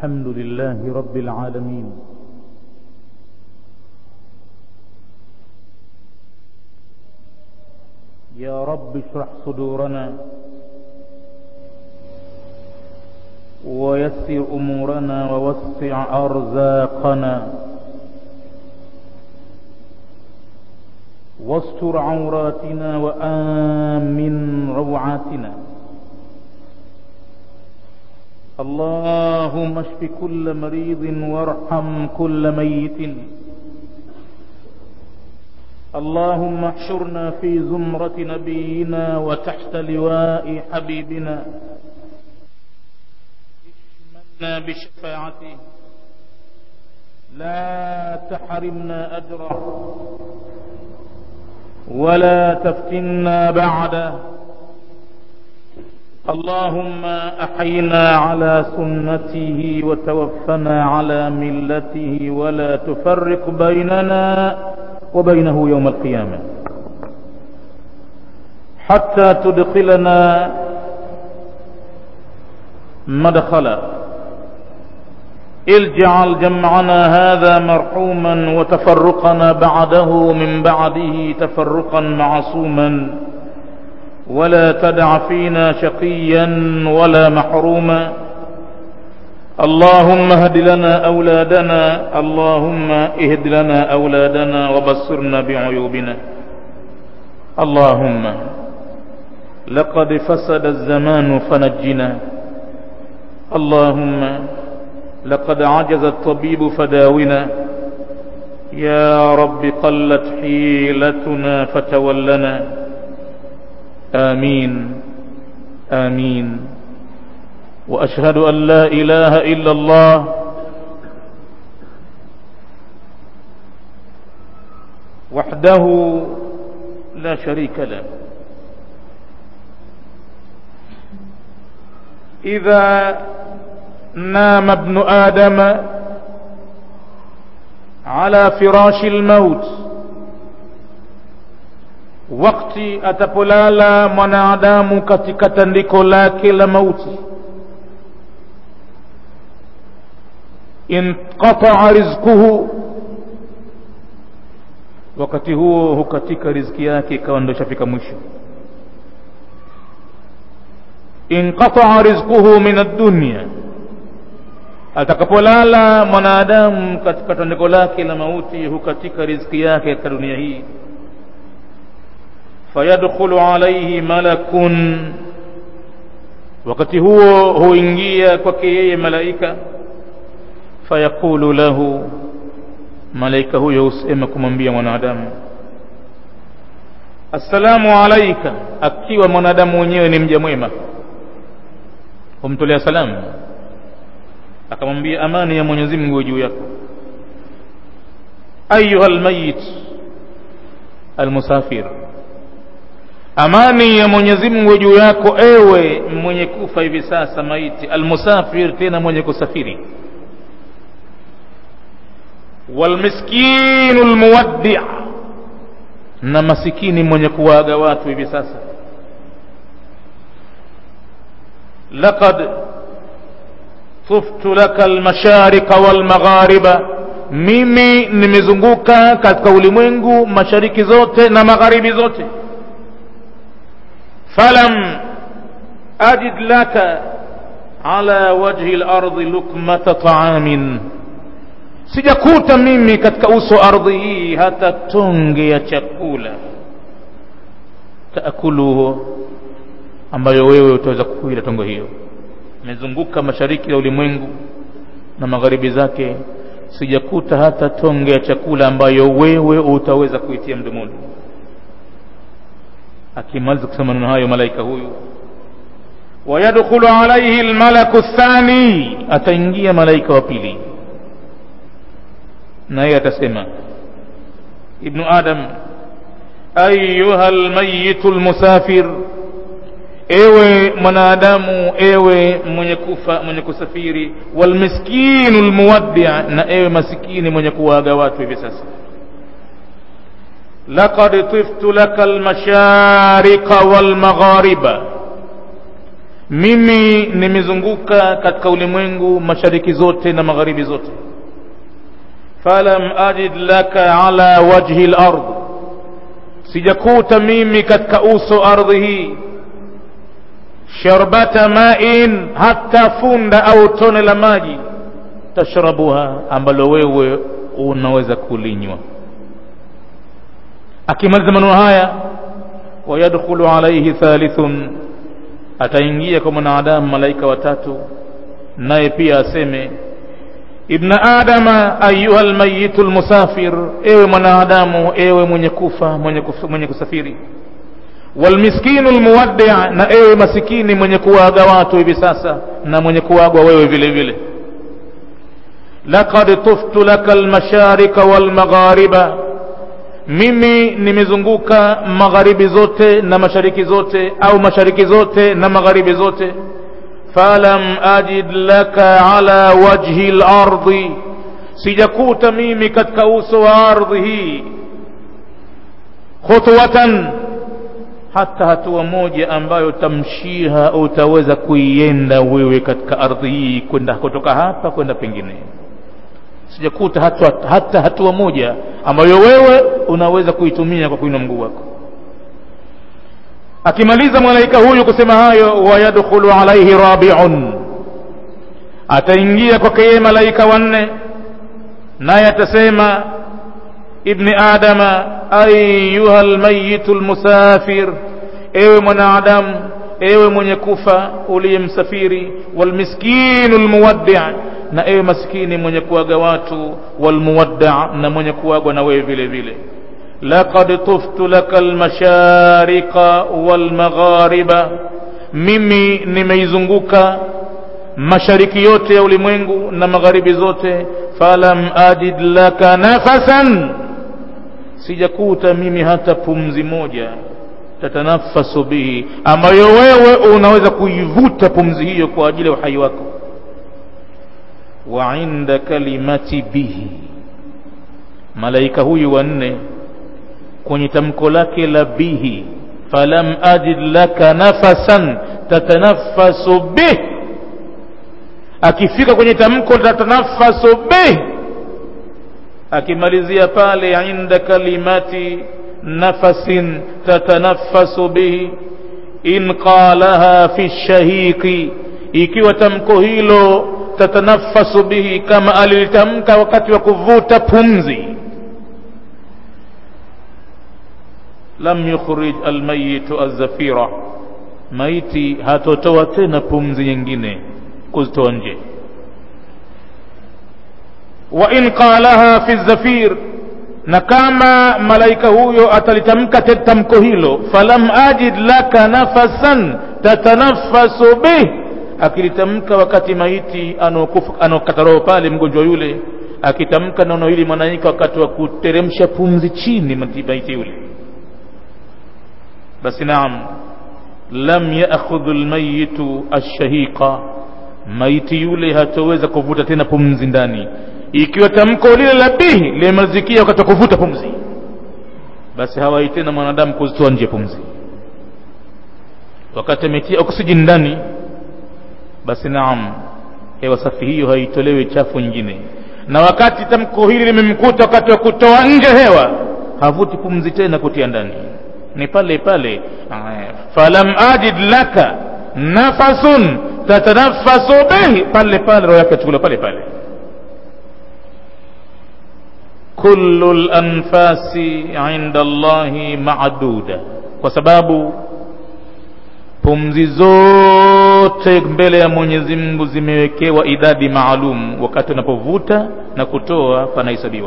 الحمد لله رب العالمين يا رب اشرح صدورنا ويسر أمورنا ووسع أرزاقنا واستر عوراتنا وآمن روعاتنا اللهم اشف كل مريض وارحم كل ميت اللهم احشرنا في زمرة نبينا وتحت لواء حبيبنا اشملنا بشفاعته لا تحرمنا أجره ولا تفتنا بعده اللهم أحينا على سنته وتوفنا على ملته ولا تفرق بيننا وبينه يوم القيامة حتى تدخلنا مدخلا اجعل جمعنا هذا مرحوما وتفرقنا بعده من بعده تفرقا معصوما ولا تدع فينا شقيا ولا محروما اللهم اهد لنا أولادنا اللهم اهد لنا أولادنا وبصرنا بعيوبنا اللهم لقد فسد الزمان فنجنا اللهم لقد عجز الطبيب فداونا يا رب قلت حيلتنا فتولنا آمين آمين وأشهد أن لا إله إلا الله وحده لا شريك له إذا نام ابن آدم على فراش الموت wakati atapolala mwanadamu katika tandiko lake la mauti inqataa rizquhu wakati huo hukatika riziki yake ikawa ndo ishafika mwisho inqataa rizquhu min ad-dunya atakapolala mwanadamu katika tandiko lake la mauti hukatika riziki yake katika dunia hii fayadkhulu alayhi malakun wakati huo huingia kwake yeye malaika fayaqulu lahu malaika huyo husema kumwambia mwanadamu assalamu alaika akiwa mwanadamu mwenyewe ni mja mwema humtolea salamu akamwambia amani ya Mwenyezi Mungu juu yako ayuha almayit almusafir amani ya Mwenyezi Mungu juu yako ewe mwenye kufa hivi sasa maiti almusafir tena mwenye kusafiri walmiskinu almuwaddi' na masikini mwenye kuwaaga watu hivi sasa laqad tuftu laka almasharika walmaghariba mimi nimezunguka katika ulimwengu mashariki zote na magharibi zote falam ajid laka ala wajhi al-ardi lukmata ta'amin sijakuta mimi katika uso ardhi hii hata tonge ya chakula taakuluhu ambayo wewe utaweza kuila tonge hiyo nimezunguka mashariki ya ulimwengu na magharibi zake sijakuta hata tonge ya chakula ambayo wewe utaweza kuitia mdomoni akimaliza kusema maneno hayo malaika huyu wayadkhulu alayhi almalaku athani ataingia malaika wa pili naye atasema ibnu adam ayuha almayitu almusafir ewe mwanadamu ewe mwenye kufa mwenye kusafiri walmiskinu almuwaddi na ewe masikini mwenye kuwaaga watu hivi sasa laqad tiftu laka almashariqa walmaghariba mimi nimezunguka katika ulimwengu mashariki zote na magharibi zote falam ajid laka ala wajhi lard sijakuta mimi katika uso ardhi hii sharbata main hata funda au tone la maji tashrabuha ambalo wewe unaweza kulinywa akimaliza maneno haya wayadkhulu alaihi thalithun ataingia kwa mwanadamu malaika watatu naye pia aseme ibna adama ayuha lmayitu lmusafir ewe mwanadamu ewe mwenye kufa mwenye, kufa, mwenye kusafiri walmiskinu lmuwaddi na ewe masikini mwenye kuwaga watu hivi sasa na mwenye kuwagwa wewe vile vile laqad tuftu laka lmasharika walmaghariba mimi nimezunguka magharibi zote na mashariki zote au mashariki zote na magharibi zote falam ajid laka ala wajhi lardi sijakuta mimi katika uso wa ardhi hii khutwatan hata hatua moja ambayo tamshiha utaweza kuienda wewe katika ardhi hii kwenda kutoka hapa kwenda pengine sijakuta hata, hata hatua moja ambayo wewe unaweza kuitumia kwa kuinua mguu wako akimaliza malaika huyu kusema hayo wayadkhulu alaihi rabiun ataingia kwake yeye malaika wanne naye atasema ibni adama ayuha lmayitu lmusafir ewe mwanadamu ewe mwenye kufa uliyemsafiri walmiskinu lmuwaddi na ewe maskini mwenye kuaga watu walmuwadda na mwenye kuagwa na wewe vile vile laqad tuftu laka almashariqa walmaghariba mimi nimeizunguka mashariki yote ya ulimwengu na magharibi zote falam ajid laka nafasan sijakuta mimi hata pumzi moja tatanafasu bihi ambayo wewe unaweza kuivuta pumzi hiyo kwa ajili ya uhai wako wa inda kalimati bihi malaika huyu wanne kwenye tamko lake la bihi falam ajid laka nafasan tatanafasu bih akifika kwenye tamko tatanafasu bih akimalizia pale inda kalimati nafasin tatanafasu bihi in qalaha fi shahiqi ikiwa tamko hilo tatanafasu bihi kama alilitamka wakati wa kuvuta pumzi lam yukhrij almayitu azzafira maiti hatotoa tena pumzi nyingine kuzitoa nje wa in qalaha fi zafir na kama malaika huyo atalitamka tamko hilo falam ajid laka nafasan tatanafasu bih akilitamka wakati maiti anaokata roho pale mgonjwa yule akitamka neno hili mwanaika wakati wa kuteremsha pumzi chini maiti yule basi naam lam yaakhudhu lmayitu alshahiqa maiti yule hatoweza kuvuta tena pumzi ndani ikiwa tamko lile la bihi limemalizikia wakati wa kuvuta pumzi basi hawai tena mwanadamu kuzitoa nje pumzi wakati ametia oksijeni ndani basi naam hewa safi hiyo haitolewi chafu nyingine na wakati tamko hili limemkuta wakati wa kutoa nje hewa havuti pumzi tena kutia ndani ni pale pale falam ajid laka nafasun tatanafasu bihi pale pale roho yake chukula pale pale kullu lanfasi inda allahi maduda kwa sababu pumzi zote mbele ya mwenyezi mungu zimewekewa idadi maalum wakati unapovuta na kutoa panahesabiwa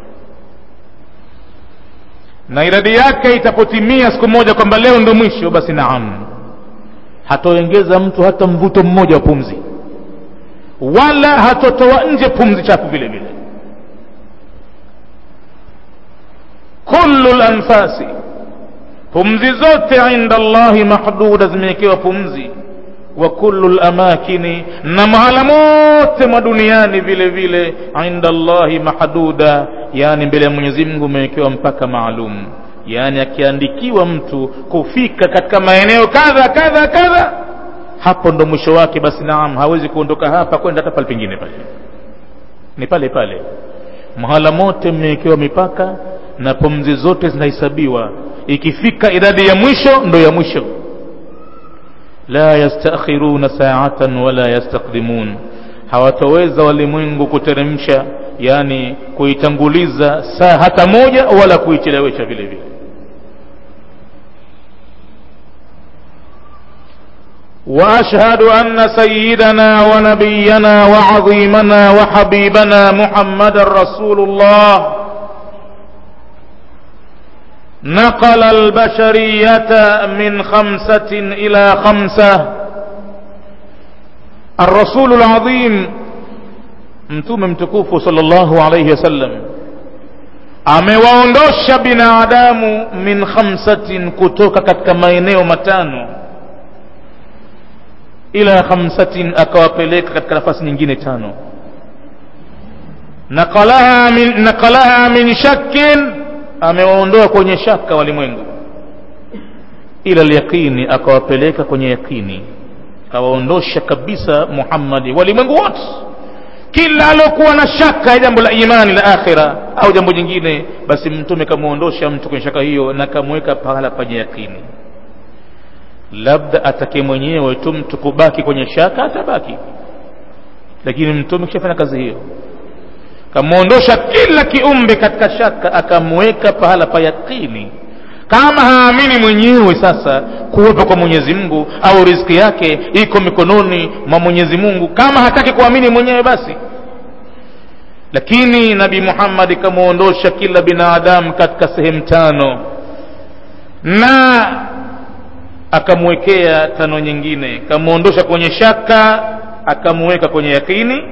na idadi yake itapotimia siku moja kwamba leo ndo mwisho basi naam hatoengeza mtu hata mvuto mmoja wa pumzi wala hatotoa nje pumzi chafu vile vile kullu lanfasi pumzi zote inda allahi mahduda zimewekewa pumzi wa kullu lamakini na mahala mote mwa duniani vile vile inda allahi mahduda yani mbele ya mwenyezi mungu umewekewa mpaka maalum yani akiandikiwa mtu kufika katika maeneo kadha kadha kadha hapo ndo mwisho wake basi naam hawezi kuondoka hapa kwenda hata pale pengine pale ni pale pale mahala mote mmewekewa mipaka na pumzi zote zinahesabiwa ikifika idadi ya mwisho ndo ya mwisho la yastakhiruna saatan wala yastaqdimun hawataweza walimwengu kuteremsha yani kuitanguliza saa hata moja wala kuichelewesha vile vile واشهد ان سيدنا ونبينا وعظيمنا وحبيبنا محمد رسول الله نقل البشريه من خمسه الى خمسه الرسول العظيم mtume mtukufu sallallahu alayhi wasallam amewaondosha binadamu min khamsatin kutoka katika maeneo matano ila khamsatin akawapeleka katika nafasi nyingine tano nakalaha min, nakalaha min shakkin amewaondoa kwenye shaka walimwengu ila lyaqini akawapeleka kwenye yaqini akawaondosha kabisa muhammadi walimwengu wote kila alokuwa na shaka ya jambo la imani la akhira au jambo jingine basi mtume kamwondosha mtu kwenye shaka hiyo na kamweka pahala penye yakini labda atake mwenyewe tu mtu kubaki kwenye shaka atabaki lakini mtume kishafanya kazi hiyo kamwondosha kila kiumbe katika shaka akamweka pahala pa yakini kama haamini mwenyewe sasa kuwepo kwa mwenyezi mungu au riziki yake iko mikononi mwa mwenyezi mungu kama hataki kuamini mwenyewe basi lakini nabi muhammadi kamwondosha kila binadamu katika sehemu tano na akamwekea tano nyingine kamwondosha kwenye shaka akamweka kwenye yakini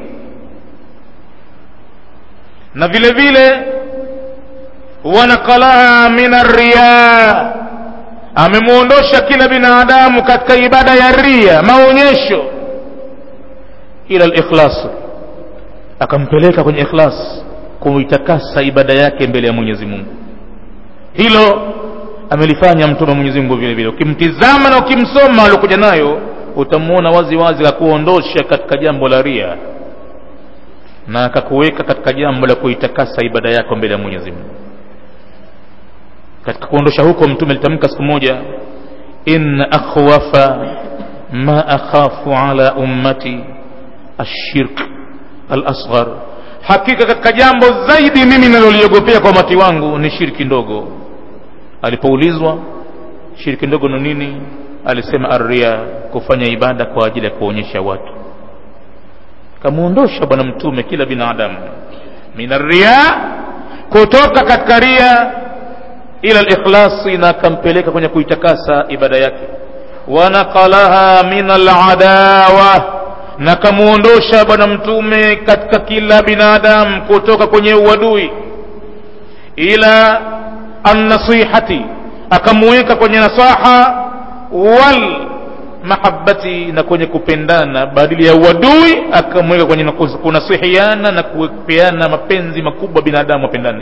na vile vile wanakalaha min arriya amemwondosha kila binadamu katika ibada ya ria maonyesho ila likhlas akampeleka kwenye ikhlas kuitakasa ibada yake mbele ya mwenyezi mungu hilo amelifanya mtume wa mwenyezi mungu vile vile ukimtizama na ukimsoma aliokuja nayo utamwona wazi wazi akuondosha katika jambo la ria na akakuweka katika jambo la kuitakasa ibada yako mbele ya mwenyezi mungu katika kuondosha huko mtume alitamka siku moja inna akhwafa ma akhafu ala ummati ashirk alasghar hakika katika jambo zaidi mimi naloliogopea kwa umati wangu ni shirki ndogo alipoulizwa shirki ndogo ni nini alisema arria kufanya ibada kwa ajili ya kuonyesha watu kamwondosha bwana mtume kila binadamu min arria kutoka katika ria ila likhlasi na akampeleka kwenye kuitakasa ibada yake wanaqalaha min aladawa na kamwondosha bwana mtume katika kila binadamu kutoka kwenye uadui ila annasihati akamuweka kwenye nasaha wal mahabbati na kwenye kupendana badili ya uadui akamweka kwenye kunasihiana na kupeana mapenzi makubwa binadamu wapendane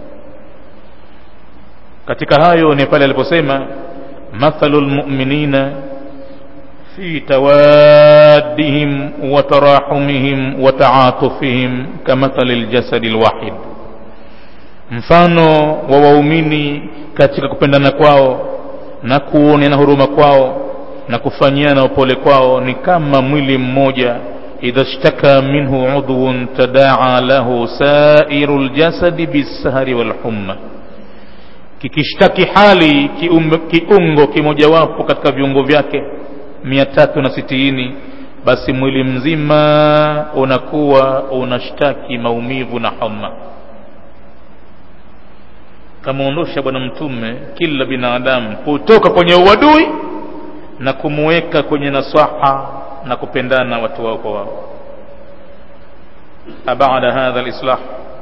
katika hayo ni pale aliposema mathalu lmuminina fi tawaddihim wa tarahumihim wa taatufihim kamathali ljasadi lwahid mfano wa waumini katika kupendana kwao na kuoneana huruma kwao na kufanyiana upole kwao ni kama mwili mmoja idha shtaka minhu udhun tadaa lahu sairu ljasadi bisahari walhumma kikishtaki hali kiumbe, kiungo kimojawapo katika viungo vyake mia tatu na sitini basi mwili mzima unakuwa unashtaki maumivu na homa kamwondosha bwana mtume kila binadamu kutoka kwenye uadui na kumuweka kwenye nasaha na kupendana watu wao kwa wao abada hadha lislah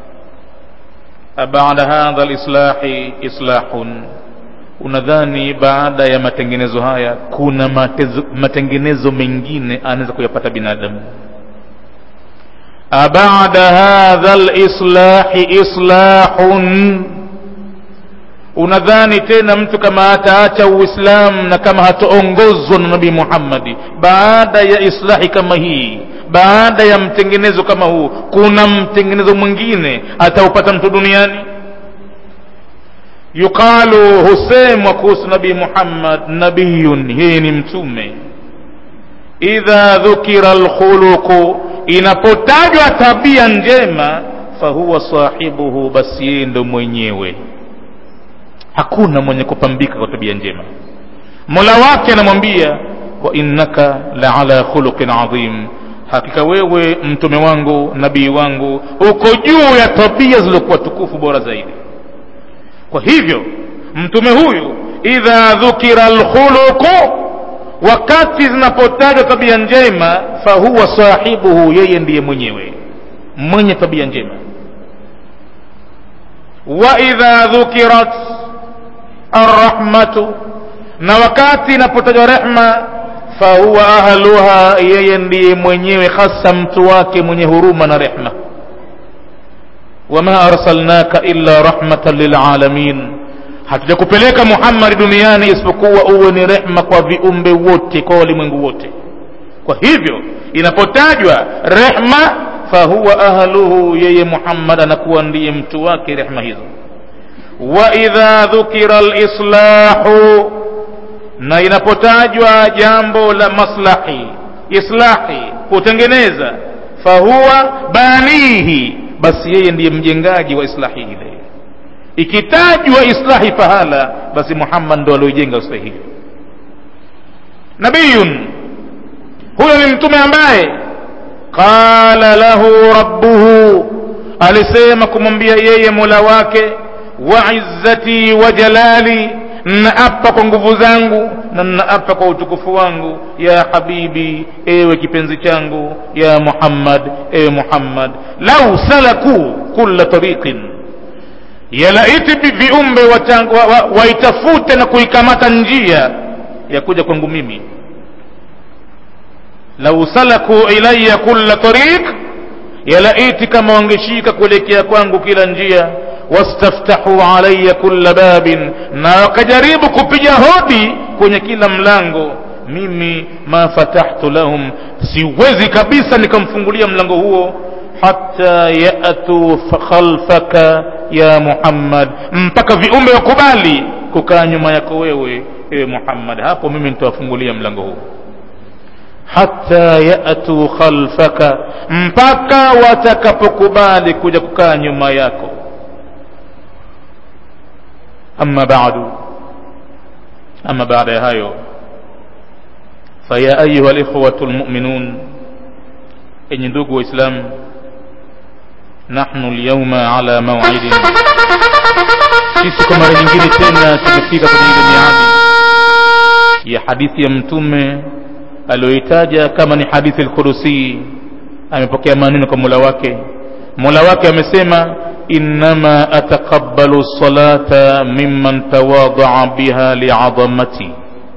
abada hadha lislahi islahun unadhani baada ya matengenezo haya kuna matezo, matengenezo mengine anaweza kuyapata binadamu abada hadha lislahi islahun unadhani tena mtu kama ataacha uislamu na kama hataongozwa na nabii muhammadi baada ya islahi kama hii baada ya mtengenezo kama huu kuna mtengenezo mwingine ataupata mtu duniani yuqalu husemwa kuhusu nabii muhammad nabiyun yeye ni mtume idha dhukira lkhuluqu inapotajwa tabia njema fahuwa sahibuhu basi yeye ndo mwenyewe hakuna mwenye kupambika kwa tabia njema mola wake anamwambia wa innaka la ala khuluqin adhim hakika wewe mtume wangu nabii wangu uko juu ya tabia zilizokuwa tukufu bora zaidi kwa hivyo mtume huyu idha dhukira lkhuluqu wakati zinapotajwa tabia njema fahuwa sahibuhu yeye ndiye mwenyewe mwenye tabia njema wa idha dhukirat arrahmatu na wakati inapotajwa rehma fahuwa ahluha yeye ndiye mwenyewe hasa mtu wake mwenye huruma na rehma wama arsalnaka illa rahmatan lilalamin hatujakupeleka muhammadi duniani isipokuwa uwe ni rehma kwa viumbe wote kwa walimwengu wote kwa hivyo inapotajwa rehma fahuwa ahluhu yeye muhammad anakuwa ndiye mtu wake rehma hizo wa idha dhukira lislahu na inapotajwa jambo la maslahi islahi kutengeneza fahuwa banihi basi yeye ndiye mjengaji wa islahi ile ikitajwa islahi pahala basi muhammad ndo alioijenga islahi hiyo nabiyun huyo ni mtume ambaye qala lahu rabbuhu alisema kumwambia yeye mola wake wa izzati wa jalali naapa kwa nguvu zangu na naapa kwa utukufu wangu ya habibi ewe kipenzi changu ya muhammad ewe muhammad lau salaku kulla tariqin yalaiti viumbe waitafute wa, wa na kuikamata njia ya kuja kwangu mimi lau salaku ilaya kulla tariq yalaiti kama wangeshika kuelekea kwangu kila njia wastaftahu alaya kulla babin na wakajaribu kupiga hodi kwenye kila mlango mimi ma fatahtu lahum siwezi kabisa nikamfungulia mlango huo hata yatu khalfaka ya muhammad mpaka viumbe wakubali kukaa nyuma yako wewe ewe muhammad hapo mimi nitawafungulia mlango huo hata yatu khalfaka mpaka watakapokubali kuja kukaa nyuma yako أما بعد أما بعد هايو فيا أيها الإخوة المؤمنون إن ندوق إسلام نحن اليوم على موعد sisi kwa mara nyingine tena tumefika kwenye ile miadi ya hadithi ya mtume aliyoitaja kama ni hadithi lqudusi amepokea maneno kwa mola wake mola wake amesema innama ataqabbalu salata mimman tawadaa biha liadhamati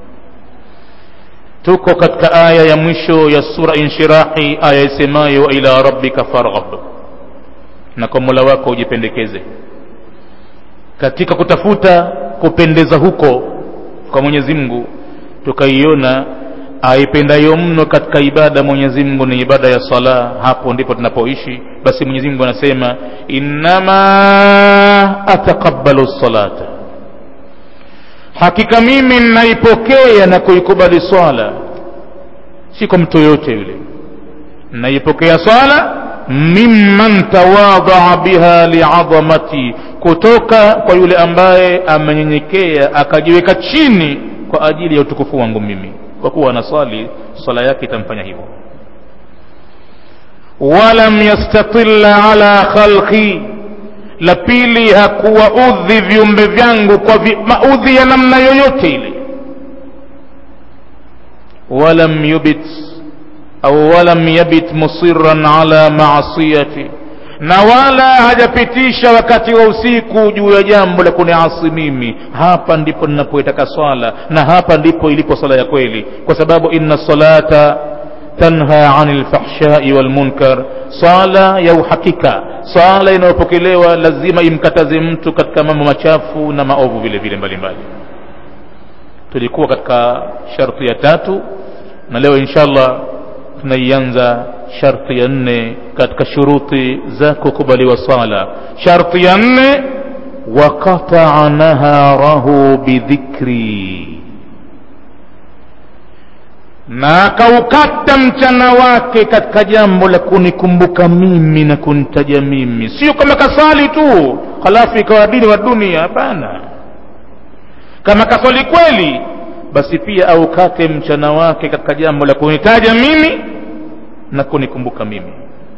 tuko katika aya ya mwisho ya sura inshirahi aya isemayo wa ila rabbika farghab na kwa mola wako ujipendekeze katika kutafuta kupendeza huko kwa mwenyezi mungu tukaiona aipendayo mno katika ibada mwenyezi mungu ni ibada ya sala hapo ndipo tunapoishi basi mwenyezi mungu anasema innama ataqabbalu salata hakika mimi naipokea na kuikubali swala si kwa mtu yoyote yule naipokea swala mimman tawadhaa biha liadhamati kutoka kwa yule ambaye amenyenyekea akajiweka chini kwa ajili ya utukufu wangu mimi kwa kuwa anaswali swala yake itamfanya hivyo walam yastatilla ala khalqi la pili hakuwaudhi viumbe vyangu kwa vi, maudhi ya namna yoyote ile walam yubit au walam yabit musiran ala maasiyati na wala hajapitisha wakati wa usiku juu ya jambo la kuniasi mimi hapa ndipo ninapoitaka swala na hapa ndipo ilipo swala ya kweli kwa sababu inna salata tanha anil fahshai wal munkar swala ya uhakika swala inayopokelewa lazima imkataze mtu katika mambo machafu na maovu vile vile mbalimbali tulikuwa katika sharti ya tatu na leo inshallah tunaianza sharti ya nne katika shuruti za kukubaliwa sala sharti ya nne waqataa naharahu bidhikri na akaukata mchana wake katika jambo la kunikumbuka mimi na kunitaja mimi sio kama kasali tu halafu ikawa dini wa dunia hapana kama kaswali kweli basi pia aukate mchana wake katika jambo la kunitaja mimi na kunikumbuka mimi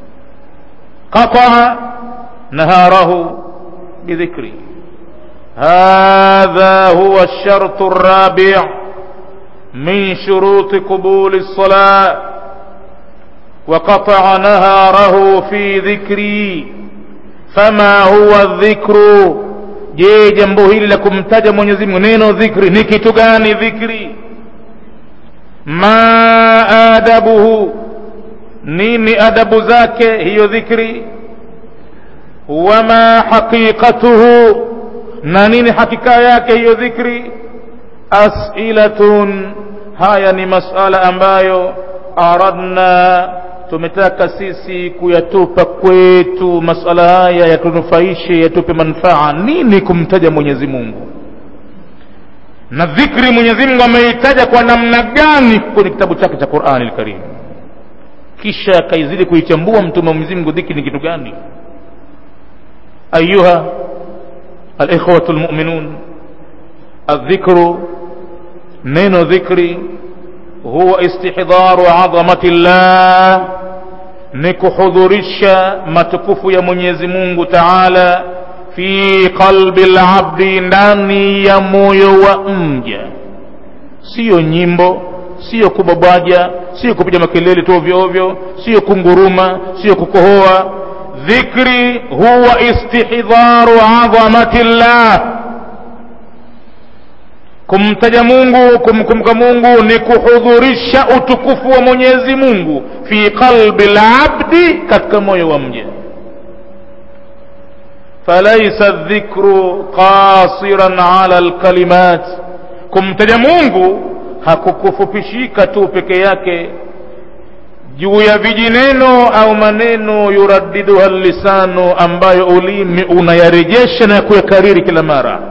qataa naharahu bidhikri hadha huwa shartu rabi min shuruti qubuli lsalah وقطع نهاره في ذكري فما هو الذكر je jambo hili la kumtaja mwenyezi mungu neno dhikri ni kitu gani dhikri ma adabuhu nini adabu zake hiyo dhikri wama haqiqatuhu na nini hakika yake hiyo dhikri as'ilatun haya ni masala ambayo aradna tumetaka sisi kuyatupa kwetu masala haya yatunufaishe yatupe manufaa nini kumtaja mwenyezi mungu na dhikri mwenyezi mungu ameitaja kwa namna gani kwenye kitabu chake cha qurani lkarim kisha akaizidi kuichambua mtume wa mwenyezi mungu dhikri ni kitu gani ayuha alikhwatu lmuminun aldhikru neno dhikri huwa istihdharu adhamati llah ni kuhudhurisha matukufu ya mwenyezi mungu taala fi qalbi labdi ndani ya moyo wa mja siyo nyimbo siyo kubabwaja siyo kupiga makelele tu ovyo ovyo siyo kunguruma siyo kukohoa dhikri huwa istihdharu adhamati llah kumtaja mungu kumkumbuka mungu ni kuhudhurisha utukufu wa mwenyezi mungu fi qalbi labdi katika moyo wa mja falaisa dhikru qasiran ala lkalimat kumtaja mungu hakukufupishika tu peke yake juu ya vijineno au maneno yuraddiduha lisanu ambayo ulimi unayarejesha na kuyakariri kila mara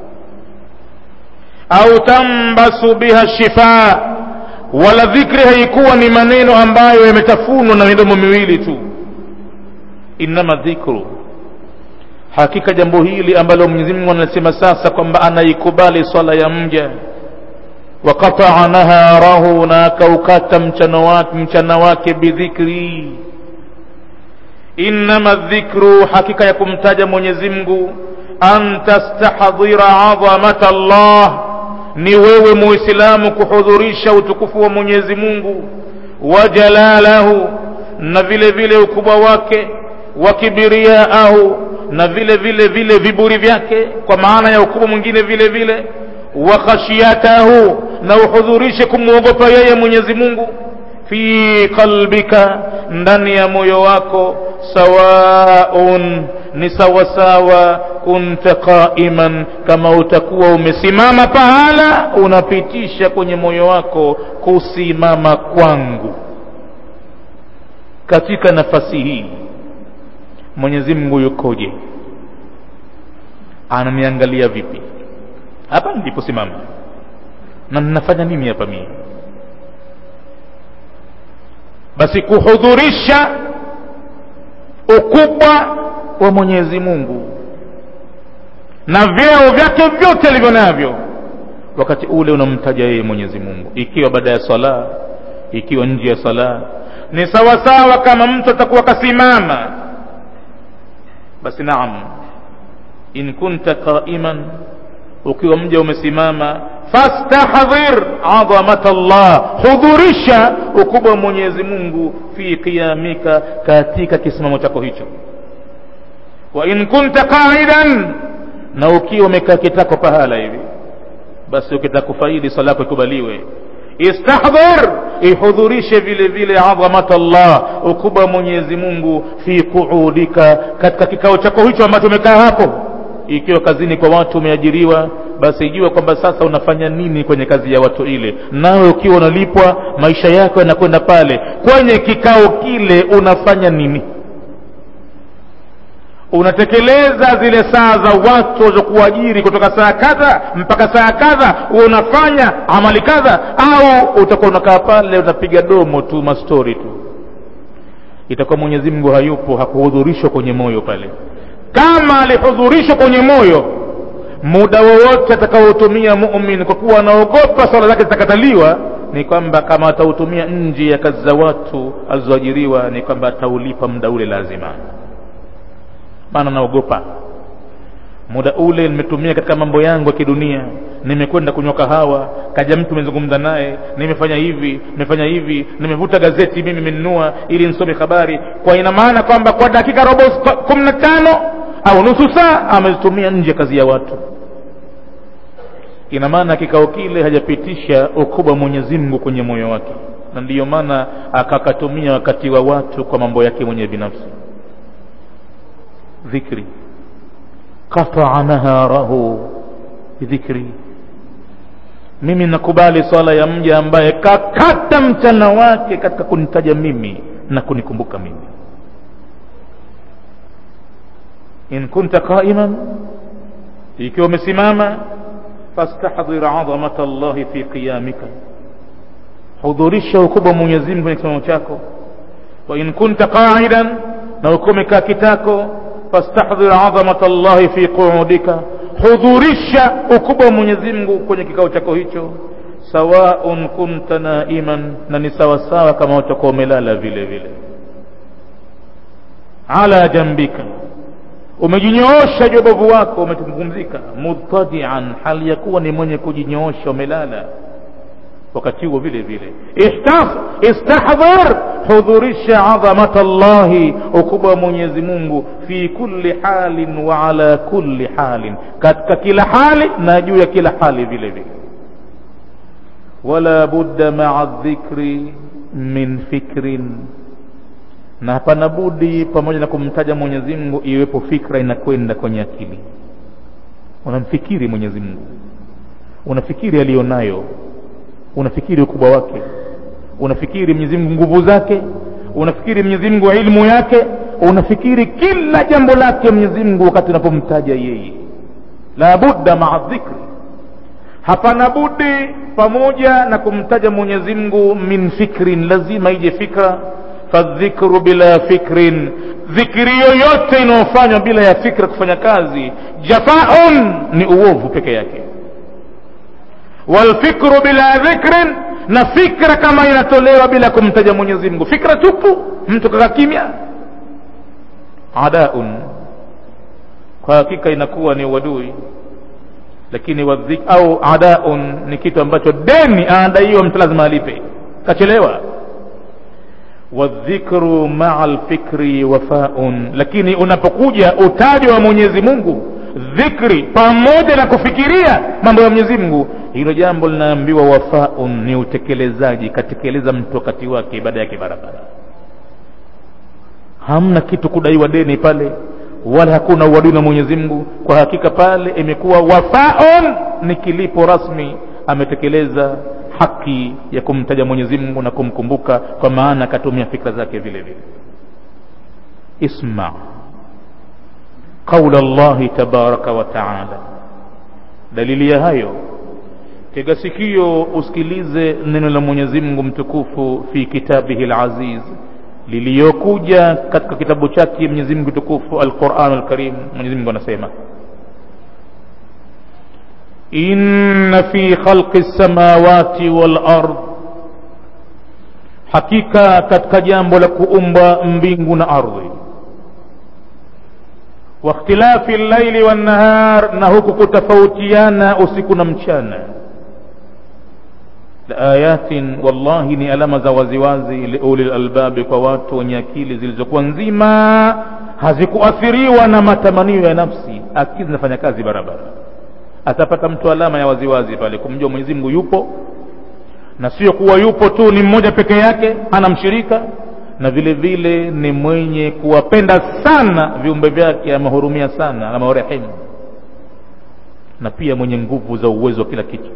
au tambasu biha shifa wala dhikri haikuwa ni maneno ambayo yametafunwa na midomo miwili tu innama dhikru hakika jambo hili ambalo mwenyezi mungu anasema sasa kwamba anaikubali swala ya mja waqataa naharahu na akaukata mchana wake, mchana wake bidhikri innama dhikru hakika ya kumtaja mwenyezi mungu an tastahdhira adhamata llah ni wewe muislamu kuhudhurisha utukufu wa mwenyezi mungu wa jalalahu na vile vile ukubwa wake wa kibiriaahu na vile vile vile viburi vyake kwa maana ya ukubwa mwingine vile vile wa khashiyatahu na uhudhurishe kumwogopa yeye mwenyezi mungu fi qalbika ndani ya moyo wako sawaun ni sawasawa kunta qaiman kama utakuwa umesimama pahala unapitisha kwenye moyo wako kusimama kwangu katika nafasi hii mwenyezi mungu yukoje ananiangalia vipi hapa niliposimama na ninafanya nini hapa mie basi kuhudhurisha ukubwa wa mwenyezi mungu na vyeo vyake vyote alivyo navyo wakati ule unamtaja yeye mwenyezi mungu ikiwa baada ya sala ikiwa nje ya sala ni sawasawa kama mtu atakuwa kasimama basi naam in kunta qaiman ukiwa mja umesimama fastahdhir adhamata llah hudhurisha ukubwa wa mwenyezi mungu fi qiyamika katika kisimamo chako hicho wa in kunta qaidan na ukiwa umekaa kitako pahala hivi basi ukitaka kufaidi sala yako ikubaliwe istahdhir ihudhurishe vile vile adhamat Allah ukubwa Mwenyezi Mungu fi kuudika katika kikao chako hicho ambacho umekaa hapo ikiwa kazini kwa watu umeajiriwa basi jua kwamba sasa unafanya nini kwenye kazi ya watu ile nawe ukiwa unalipwa maisha yako yanakwenda pale kwenye kikao kile unafanya nini unatekeleza zile saa za watu walizokuajiri kutoka saa kadha mpaka saa kadha unafanya amali kadha au utakuwa unakaa pale unapiga domo tu mastori tu itakuwa mwenyezi mungu hayupo hakuhudhurishwa kwenye moyo pale kama alihudhurishwa kwenye moyo muda wowote atakaotumia mumin kwa kuwa anaogopa swala zake zitakataliwa ni kwamba kama atautumia nje ya kazi za watu alizoajiriwa ni kwamba ataulipa muda ule lazima maana naogopa muda ule nimetumia katika mambo yangu ya kidunia nimekwenda kunywa kahawa kaja mtu nimezungumza naye nimefanya hivi nimefanya hivi nimevuta gazeti mimi nimenunua ili nisome habari kwa ina maana kwamba kwa dakika robo kumi na tano au nusu saa amezitumia nje kazi ya watu ina maana kikao kile hajapitisha ukubwa mwenyezi mungu kwenye moyo wake na ndiyo maana akakatumia wakati wa watu kwa mambo yake mwenyewe binafsi dhikri qataa naharahu bidhikri mimi nakubali swala ya mja ambaye kakata mchana wake katika kunitaja mimi na kunikumbuka mimi in kunta qaiman ikiwa umesimama fastahdhir adhamata allahi fi qiyamika hudhurisha ukubwa wa mwenyezi mungu kwenye kisimamo chako wa in kunta qaidan na ukiwa umekaa kitako fastahdhir adhamata allahi fi qu'udika hudhurisha ukubwa wa mwenyezi mungu kwenye kikao chako hicho sawaun kunta naiman na ni sawasawa kama utakuwa umelala vile vile ala jambika umejinyoosha jobovu wako umepumzika mudtadian hali ya kuwa ni mwenye kujinyoosha umelala wakati huo vile vile istahdhar hudhurisha adhamata llahi ukubwa wa mwenyezi mungu fi kulli halin wa ala kulli halin katika kila hali na juu ya kila hali vile vile wala budda maa dhikri min fikrin na hapana budi pamoja na kumtaja mwenyezi mungu iwepo fikra inakwenda kwenye akili unamfikiri mwenyezi mungu unafikiri aliyonayo unafikiri ukubwa wake unafikiri mwenyezi mungu nguvu zake unafikiri mwenyezi mungu ilmu yake unafikiri kila jambo lake mwenyezi mungu wakati unapomtaja yeye la budda maa dhikri hapana budi pamoja na kumtaja mwenyezi mungu min fikrin lazima ije fikra fadhikru bila fikrin dhikri yoyote inayofanywa bila ya fikra kufanya kazi jafaun ni uovu peke yake walfikru bila dhikrin na fikra kama inatolewa bila kumtaja mwenyezi mungu fikra tupu mtu kaka kimya adaun kwa hakika inakuwa ni uadui lakini wadhik, au adaun ni kitu ambacho deni anadaiwa mtu lazima alipe kachelewa wadhikru maa lfikri wafaun lakini unapokuja utaji wa mwenyezi mungu dhikri pamoja na kufikiria mambo ya mwenyezi mungu hilo jambo linaambiwa wafaun ni utekelezaji katekeleza mtu wakati wake ibada yake barabara hamna kitu kudaiwa deni pale wala hakuna uadui na mwenyezi mungu kwa hakika pale imekuwa wafaun ni kilipo rasmi ametekeleza haki ya kumtaja mwenyezi mungu na kumkumbuka kwa maana akatumia fikra zake vile vile isma qaula llahi tabaraka wa taala dalili ya hayo tega sikio usikilize neno la mwenyezi mungu mtukufu fi kitabihi laziz liliyokuja katika kitabu chake mwenyezi mungu tukufu alquran lkarim mwenyezi mungu anasema inna fi khalqi lsamawati walard hakika katika jambo la kuumba mbingu na ardhi wakhtilafi llaili wannahar na huku kutofautiana usiku na mchana laayatin wallahi ni alama za waziwazi liuli lalbabi kwa watu wenye akili zilizokuwa nzima hazikuathiriwa na matamanio ya nafsi akili zinafanya kazi barabara atapata mtu alama ya waziwazi pale kumjua mwenyezi mungu yupo na sio kuwa yupo tu ni mmoja peke yake hana mshirika na vile vile ni mwenye kuwapenda sana viumbe vyake amehurumia sana amewarehemu na pia mwenye nguvu za uwezo wa kila kitu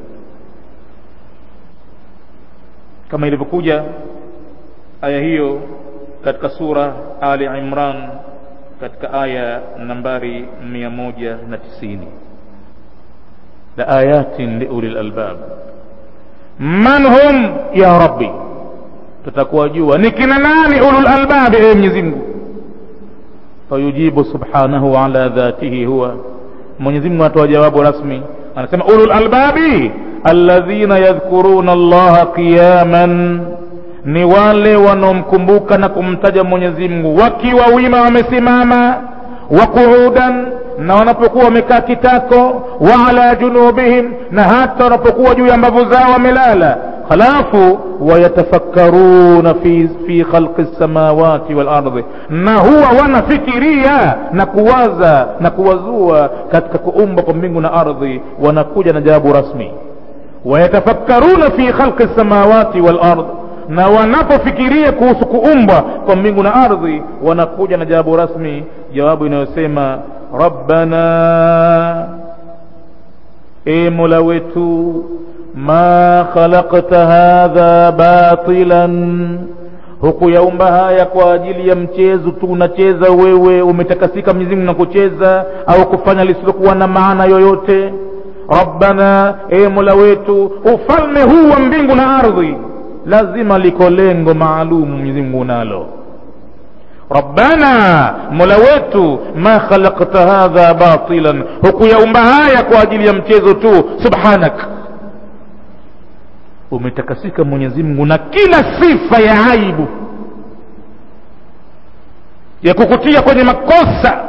kama ilivyokuja aya hiyo katika sura ali imran katika aya nambari 190 la ayatin liuli lalbab man hum ya rabbi tutakuwa jua ni kina nani ulul albabi ewe mwenyezi mungu fayujibu subhanahu ala dhatihi huwa mwenyezi mungu anatoa jawabu rasmi anasema ulul albabi alladhina yadhkuruna allaha qiyaman ni wale wanaomkumbuka na kumtaja mwenyezi mungu wakiwa wima wamesimama wa quudan na wanapokuwa wamekaa kitako wa ala junubihim na hata wanapokuwa juu ya mbavu zao wamelala halafu wayatafakkaruna fi, fi khalqi lsamawati walardhi na huwa wanafikiria na kuwaza na kuwazua katika kuumba kwa mbingu na ardhi wanakuja na jawabu rasmi wayatafakkaruna fi khalqi lsamawati walardhi na wanapofikiria kuhusu kuumbwa kwa mbingu na ardhi wanakuja na jawabu rasmi jawabu inayosema rabbana e mola wetu ma khalaqta hadha batilan hukuyaumba haya kwa ajili ya mchezo tu unacheza wewe umetakasika mwenyezimungu na kucheza au kufanya lisilokuwa na maana yoyote rabbana e mola wetu ufalme huu wa mbingu na ardhi lazima liko lengo maalumu mwenyezi mungu nalo rabbana mola wetu ma khalaqta hadha batilan hukuyaumba haya kwa ajili ya mchezo tu subhanak umetakasika mwenyezi mungu na kila sifa ya aibu ya kukutia kwenye makosa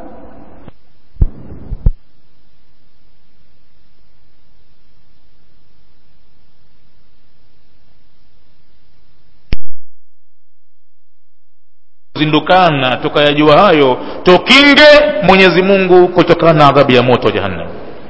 zindukana tukayajua hayo tukinge mwenyezi mungu kutokana na adhabu ya moto wa jahannam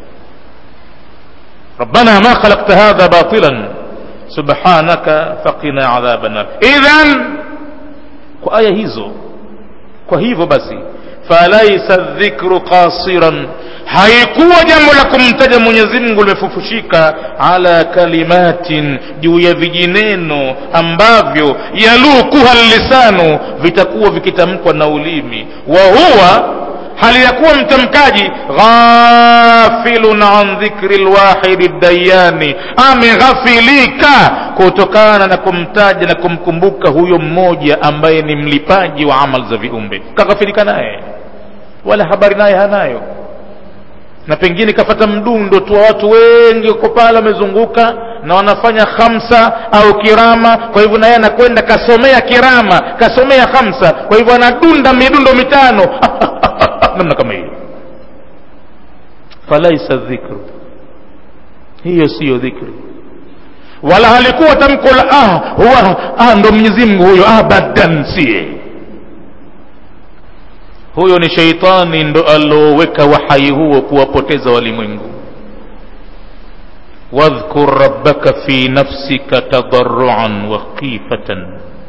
ربنا ما خلقت هذا باطلا سبحانك فقنا عذاب النار اذا kwa aya hizo kwa hivyo basi falaisa dhikru qasiran haikuwa jambo la kumtaja mwenyezi mungu limefufushika ala kalimatin juu ya vijineno ambavyo yalukuha lisanu vitakuwa vikitamkwa na ulimi wa huwa hali ya kuwa mtamkaji ghafilun an dhikri lwahidi dayani ameghafilika kutokana na kumtaja na kumkumbuka huyo mmoja ambaye ni mlipaji wa amal za viumbe kaghafilika naye wala habari naye hanayo na pengine kafata mdundo tu wa watu wengi uko pale wamezunguka na wanafanya khamsa au kirama kwa hivyo naye anakwenda kasomea kirama kasomea khamsa kwa hivyo anadunda midundo mitano namna kama hiyo falaisa dhikru hiyo siyo dhikri wala halikuwa tamko la ah, huwa ah, ndo mwenyezi mungu huyo abadan sie huyo ni sheitani ndo alioweka wahai huo kuwapoteza walimwengu wadhkur rabbaka fi nafsika tadarruan wa khifatan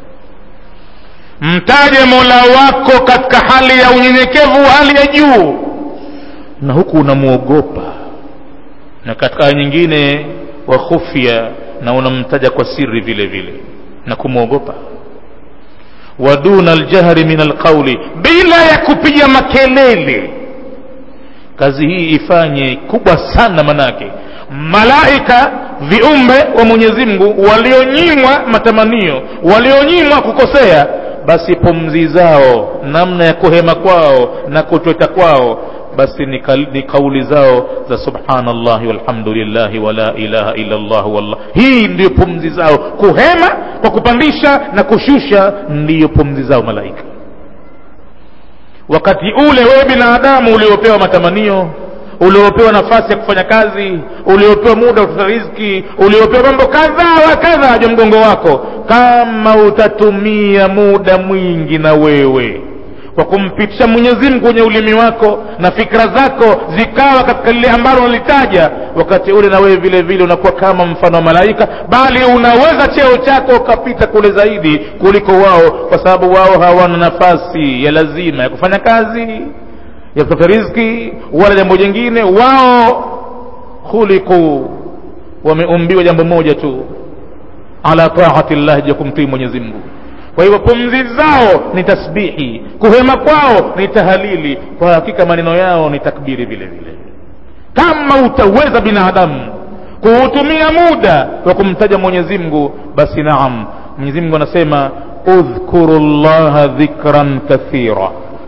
mtaje mola wako katika hali ya unyenyekevu hali ya juu na huku unamwogopa na katika aya nyingine wa khufya na unamtaja kwa siri vile vile na kumwogopa wa duna aljahri min alqauli bila ya kupiga makelele kazi hii ifanye kubwa sana manake malaika viumbe wa mwenyezi mungu walionyimwa matamanio walionyimwa kukosea basi pumzi zao namna ya kuhema kwao na kutweta kwao basi ni, kal, ni kauli zao za subhanallahi walhamdulillahi wala ilaha illa llah wallah hii ndiyo pumzi zao kuhema kwa kupandisha na kushusha ndiyo pumzi zao malaika wakati ule wewe binadamu uliopewa matamanio uliopewa nafasi ya kufanya kazi uliopewa muda wa kutafuta riziki uliopewa mambo kadhaa wa kadhaa ja mgongo wako kama utatumia muda mwingi na wewe kwa kumpitisha mwenyezi mungu kwenye ulimi wako na fikra zako zikawa katika lile ambalo unalitaja wakati ule na wewe vile vile unakuwa kama mfano wa malaika bali unaweza cheo chako ukapita kule zaidi kuliko wao kwa sababu wao hawana nafasi ya lazima ya kufanya kazi ya kutafuta riziki wala jambo jingine wao khuliqu wameumbiwa jambo moja tu ala taati llahi ja kumtii mwenyezi mungu kwa hivyo pumzi zao ni tasbihi kuhema kwao ni tahalili kwa hakika maneno yao ni takbiri vile vile kama utaweza binadamu kuutumia muda wa kumtaja mwenyezi mungu basi naam mwenyezi mungu anasema udhkuru llaha dhikran kathira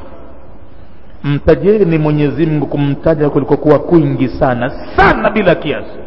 mtajeni mwenyezi mungu kumtaja kulikokuwa kwingi sana sana bila kiasi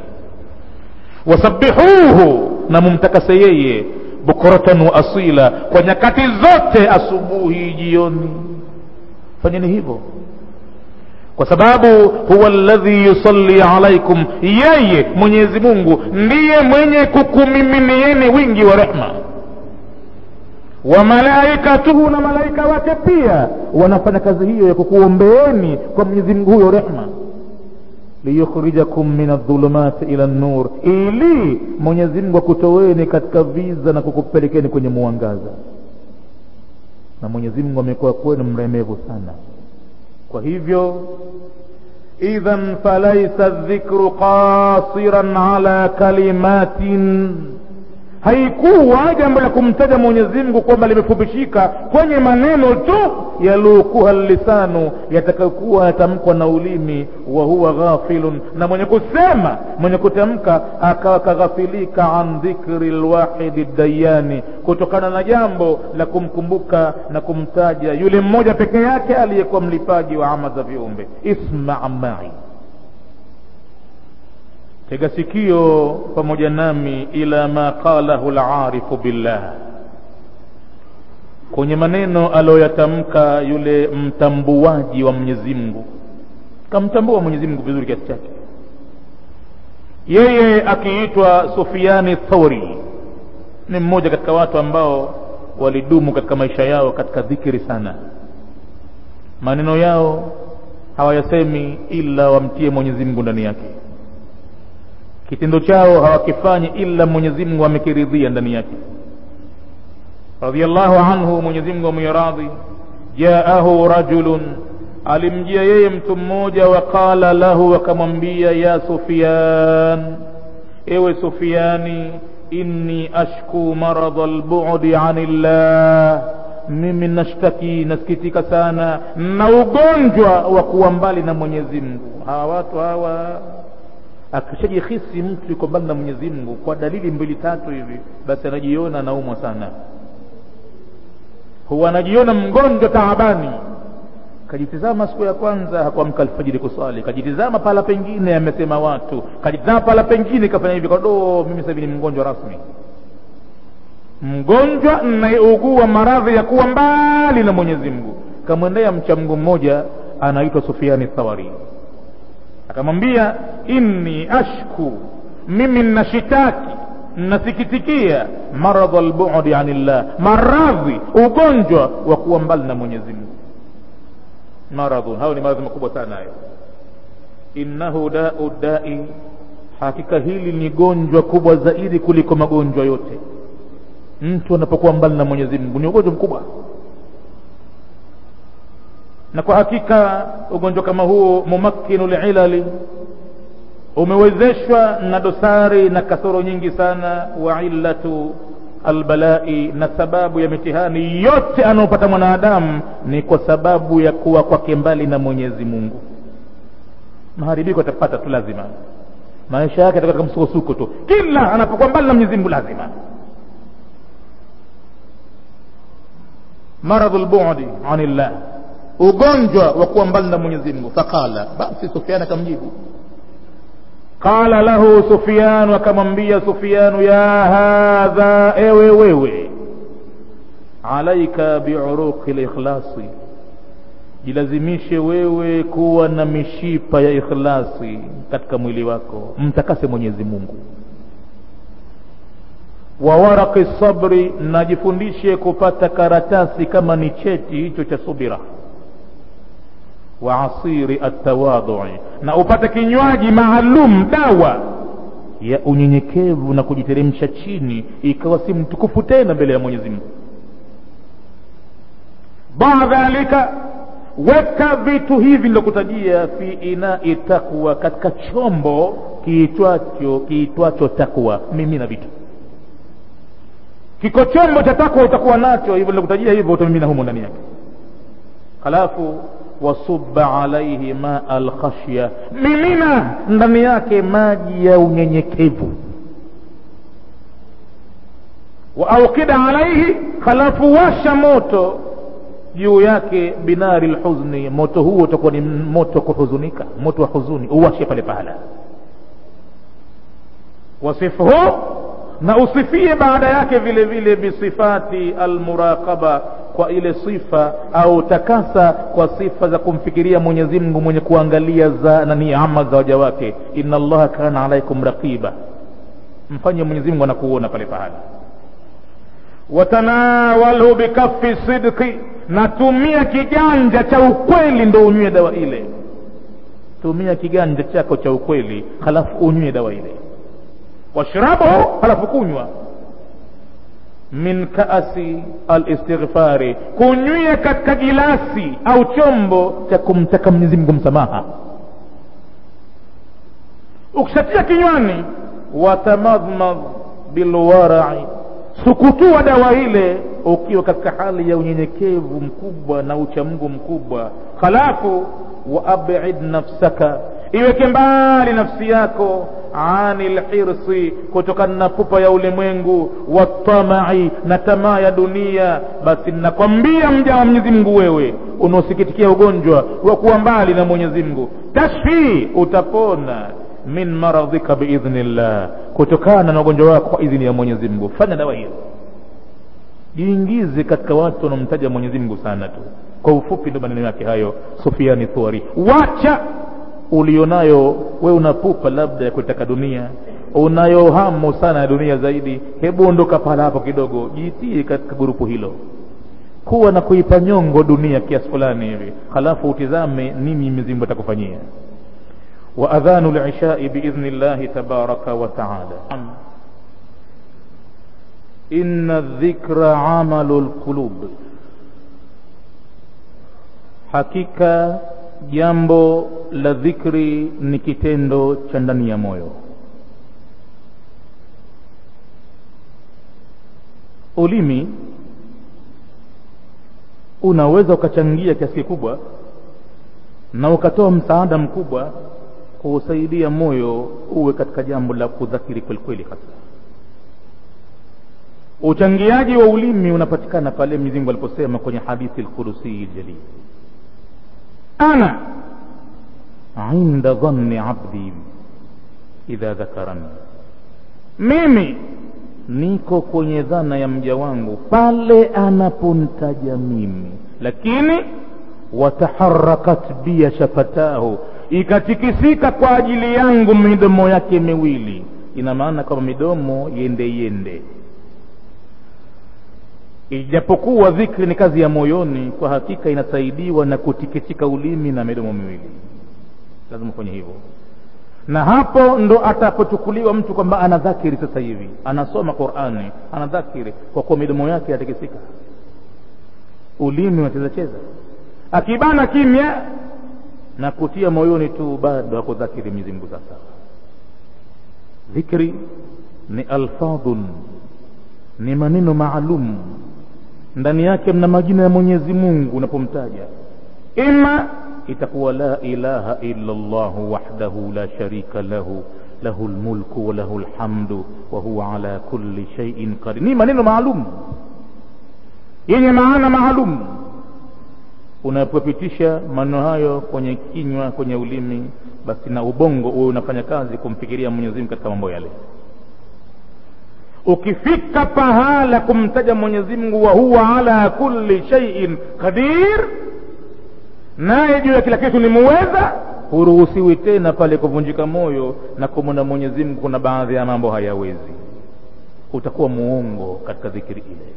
wasabihuhu na mumtakase yeye bukratan wa asila kwa nyakati zote asubuhi jioni fanyeni hivyo kwa sababu huwa ladhi yusalli alaikum yeye mwenyezi mungu ndiye mwenye kukumiminieni wingi wa rehma wa malaikatuhu na malaika wake pia wanafanya kazi hiyo ya kukuombeeni kwa mwenyezi mungu huyo rehma liyukhrijakum min adhulumati ila nur ili mwenyezi mungu akutoweni katika viza na kukupelekeni kwenye mwangaza na mwenyezi mungu amekuwa kwenu mremevu sana kwa hivyo idhan falaisa dhikru qasiran ala kalimatin haikuwa jambo la kumtaja mwenyezi mungu kwamba limefupishika kwenye maneno tu yalukuha lisanu yatakayokuwa yatamkwa na ulimi wa huwa ghafilun na mwenye kusema mwenye kutamka akawa kaghafilika an dhikri lwahidi dayani kutokana na jambo la kumkumbuka na kumtaja yule mmoja peke yake aliyekuwa mlipaji wa ama za viumbe isma mai tega sikio pamoja nami ila ma qalahu larifu billah kwenye maneno aliyoyatamka yule mtambuaji wa mwenyezi mungu kamtambua mwenyezi mungu vizuri kiasi chake yeye akiitwa sufiani thauri ni mmoja katika watu ambao walidumu katika maisha yao katika dhikiri sana maneno yao hawayasemi ila wamtie mwenyezi mungu ndani yake kitendo chao hawakifanyi ila mwenyezi mungu amekiridhia ndani yake radiallahu anhu mwenyezi mungu amwiradhi jaahu rajulun alimjia yeye mtu mmoja waqala lahu akamwambia ya sufian ewe sufiani inni ashku maradha lbudi ani llah mimi nashtaki nasikitika sana na ugonjwa wa kuwa mbali na mwenyezi mungu hawa watu hawa akishajihisi mtu yuko mbali na mwenyezi mungu kwa dalili mbili tatu hivi basi anajiona anaumwa sana huwa anajiona mgonjwa taabani kajitizama siku ya kwanza hakuamka alfajiri kuswali kajitizama pala pengine amesema watu kajitizama pala pengine kafanya hivi kado mimi sasa hivi ni mgonjwa rasmi mgonjwa nayeugua maradhi ya kuwa mbali na mwenyezi mungu kamwendea mcha mungu mmoja anaitwa sufiani thawari akamwambia inni ashku mimi nashitaki nasikitikia maradha lbudi ani llah maradhi ugonjwa wa kuwa mbali na mwenyezi mungu maradhun hayo ni maradhi makubwa sana hayo innahu dau dai hakika hili ni gonjwa kubwa zaidi kuliko magonjwa yote mtu anapokuwa mbali na mwenyezi mungu ni ugonjwa mkubwa na kwa hakika ugonjwa kama huo mumakkinu lilali umewezeshwa na dosari na kasoro nyingi sana wa illatu albalai na sababu ya mitihani yote anaopata mwanadamu ni kwa sababu ya kuwa kwake mbali na mwenyezi mungu maharibiko atapata tu lazima maisha yake atakuwa katika msukosuko tu kila anapokuwa mbali na mwenyezi mungu lazima maradhu lbudi ani llah ugonjwa wa kuwa mbali na mwenyezi mungu faqala basi sufian akamjibu qala lahu sufyanu akamwambia sufyanu ya hadha ewe wewe alaika biuruqi likhlasi jilazimishe wewe kuwa na mishipa ya ikhlasi katika mwili wako mtakase mwenyezi mungu wa waraqi sabri najifundishe kupata karatasi kama ni cheti hicho cha subira wa asiri atawadhui na upate kinywaji maalum dawa ya unyenyekevu na kujiteremsha chini ikawa si mtukufu tena mbele ya mwenyezi mungu badhalika weka vitu hivi nilokutajia fi inai takwa katika chombo kiitwacho kiitwacho takwa mimina vitu kiko chombo cha takwa utakuwa nacho hivyo nilokutajia hivyo utamimina humo ndani yake halafu wasuba alaihi maa alkhashya mimina ndani yake maji ya unyenyekevu waaukida alaihi halafu washa moto juu yake binari lhuzni moto huo utakuwa ni moto kuhuzunika moto wa huzuni uwashe pale pahala wasifhu na usifie baada yake vile vile bisifati almuraqaba kwa ile sifa au takasa kwa sifa za kumfikiria mwenyezi mungu mwenye kuangalia za na niama za waja wake inna allaha kana alaikum raqiba mfanye mwenyezi mungu anakuona pale pahala watanawalhu bikafi sidqi na tumia kiganja cha ukweli ndo unywe dawa ile tumia kiganja chako cha ukweli halafu unywe dawa ile washrabuhu halafu kunywa min kaasi alistighfari kunywia katika gilasi au chombo cha kumtaka mwenyezi mungu msamaha ukishatia kinywani watamadhmadh bilwarai sukutua dawa ile ukiwa katika hali ya unyenyekevu mkubwa na uchamungu mkubwa halafu waabid nafsaka iweke mbali nafsi yako ani lhirsi kutokana na pupa ya ulimwengu watamai na tamaa ya dunia basi nakwambia mja wa mwenyezi mungu wewe unaosikitikia ugonjwa wa kuwa mbali na mwenyezi mungu tashfi utapona min maradhika biidhnillah kutokana na ugonjwa wako kwa idhini ya mwenyezi mungu fanya dawa hiyo jiingize katika watu wanaomtaja mwenyezi mungu sana tu kwa ufupi ndo maneno yake hayo sufiani thuari wacha ulionayo we unapupa labda ya kutaka dunia unayo hamu sana ya dunia zaidi hebu ondoka pahala hapo kidogo jitie katika gurupu hilo kuwa na kuipa nyongo dunia kiasi fulani hivi halafu utizame nini mwenyezi atakufanyia وأذان العشاء بإذن الله تبارك وتعالى إن الذكر عمل القلوب hakika jambo la dhikri ni kitendo cha ndani ya moyo ulimi unaweza ukachangia kiasi kikubwa na ukatoa msaada mkubwa kuusaidia moyo uwe katika jambo la kudhakiri kwelikweli hasa uchangiaji wa ulimi unapatikana pale mwenyezi mungu aliposema kwenye hadithi lkurusii ljalil ana inda dhanni abdi idha dhakarani mimi niko kwenye dhana ya mja wangu pale anapontaja mimi lakini wataharakat bia shafatahu ikatikisika kwa ajili yangu midomo yake miwili ina maana kwamba midomo yende yende ijapokuwa dhikri ni kazi ya moyoni kwa hakika inasaidiwa na kutikisika ulimi na midomo miwili lazima kwenye hivyo na hapo ndo atapochukuliwa mtu kwamba ana dhakiri sasa hivi anasoma qurani ana dhakiri kwa kuwa midomo yake yatikisika ulimi unacheza cheza akibana kimya na kutia moyoni tu bado hakudhakiri Mwenyezi Mungu sasa dhikri ni alfadhun ni maneno maalum ndani yake mna majina ya Mwenyezi Mungu unapomtaja ima itakuwa la ilaha illa Allah wahdahu la sharika lahu lahu lmulku wa lahu lhamdu wa huwa ala kulli shay'in qadir ni maneno maalum yenye maana maalum unapopitisha maneno hayo kwenye kinywa kwenye ulimi basi na ubongo uwe unafanya kazi kumfikiria Mwenyezi Mungu katika mambo yale ukifika pahala kumtaja Mwenyezi Mungu wa huwa ala kulli shay'in qadir naye juu ya kila kitu ni muweza huruhusiwi tena pale kuvunjika moyo na kumwona Mwenyezi Mungu kuna baadhi ya mambo hayawezi utakuwa muongo katika dhikri ile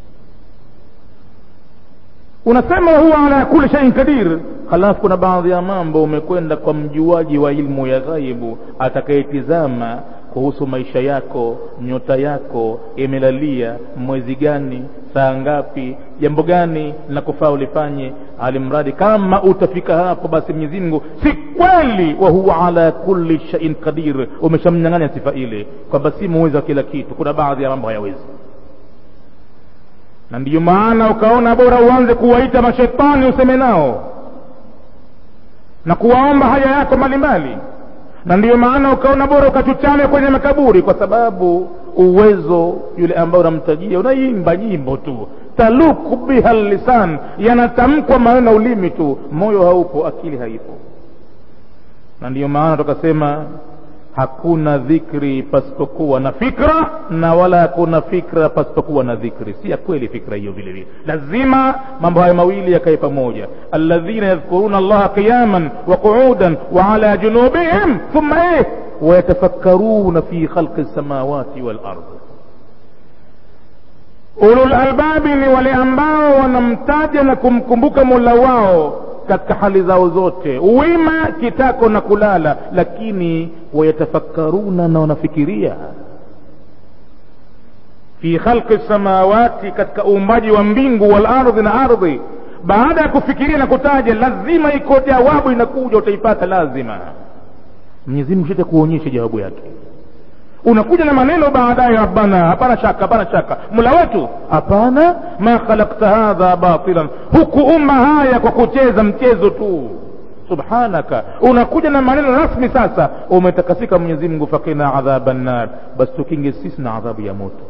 unasema wahuwa ala kuli shaiin kadir halafu kuna baadhi ya mambo umekwenda kwa mjuaji wa ilmu ya ghaibu atakayetizama kuhusu maisha yako nyota yako imelalia mwezi gani saa ngapi jambo gani na kufaa ulifanye alimradi kama utafika hapo basi mwenyezi mungu si kweli wa huwa ala kulli shaiin qadir umeshamnyang'anya sifa ile kwamba si muwezi wa kila kitu kuna baadhi ya mambo hayawezi na ndiyo maana ukaona bora uanze kuwaita mashetani useme nao na kuwaomba haja yako mbalimbali na ndiyo maana ukaona bora ukachuchame kwenye makaburi kwa sababu uwezo yule ambao unamtajia unaimba nyimbo tu taluku biha lisan yanatamkwa maneno ulimi tu moyo haupo akili haipo na ndiyo maana tukasema hakuna dhikri pasipokuwa na fikra na wala hakuna fikra pasipokuwa na dhikri si ya kweli fikra hiyo vile vile lazima mambo hayo mawili yakae pamoja alladhina yadhkuruna allaha qiyaman wa qu'udan wa ala junubihim thumma eh wayatafakkaruna fi khalqi samawati wal ardh ulul albabi ni wale ambao wanamtaja na kumkumbuka mola wao katika hali zao zote wima kitako na kulala lakini wayatafakkaruna na wanafikiria fi khalqi samawati katika uumbaji wa mbingu wal ardhi na ardhi baada ya kufikiria na kutaja lazima iko jawabu inakuja utaipata lazima mwenyezi mungu shete kuonyesha jawabu yake unakuja na maneno baadaye rabbana hapana shaka hapana shaka mula wetu hapana ma khalakta hadha batilan hukuumba haya kwa kucheza mchezo tu subhanaka unakuja na maneno rasmi sasa umetakasika mwenyezi mungu fakina adhaba nnar basi tukinge sisi na adhabu ya moto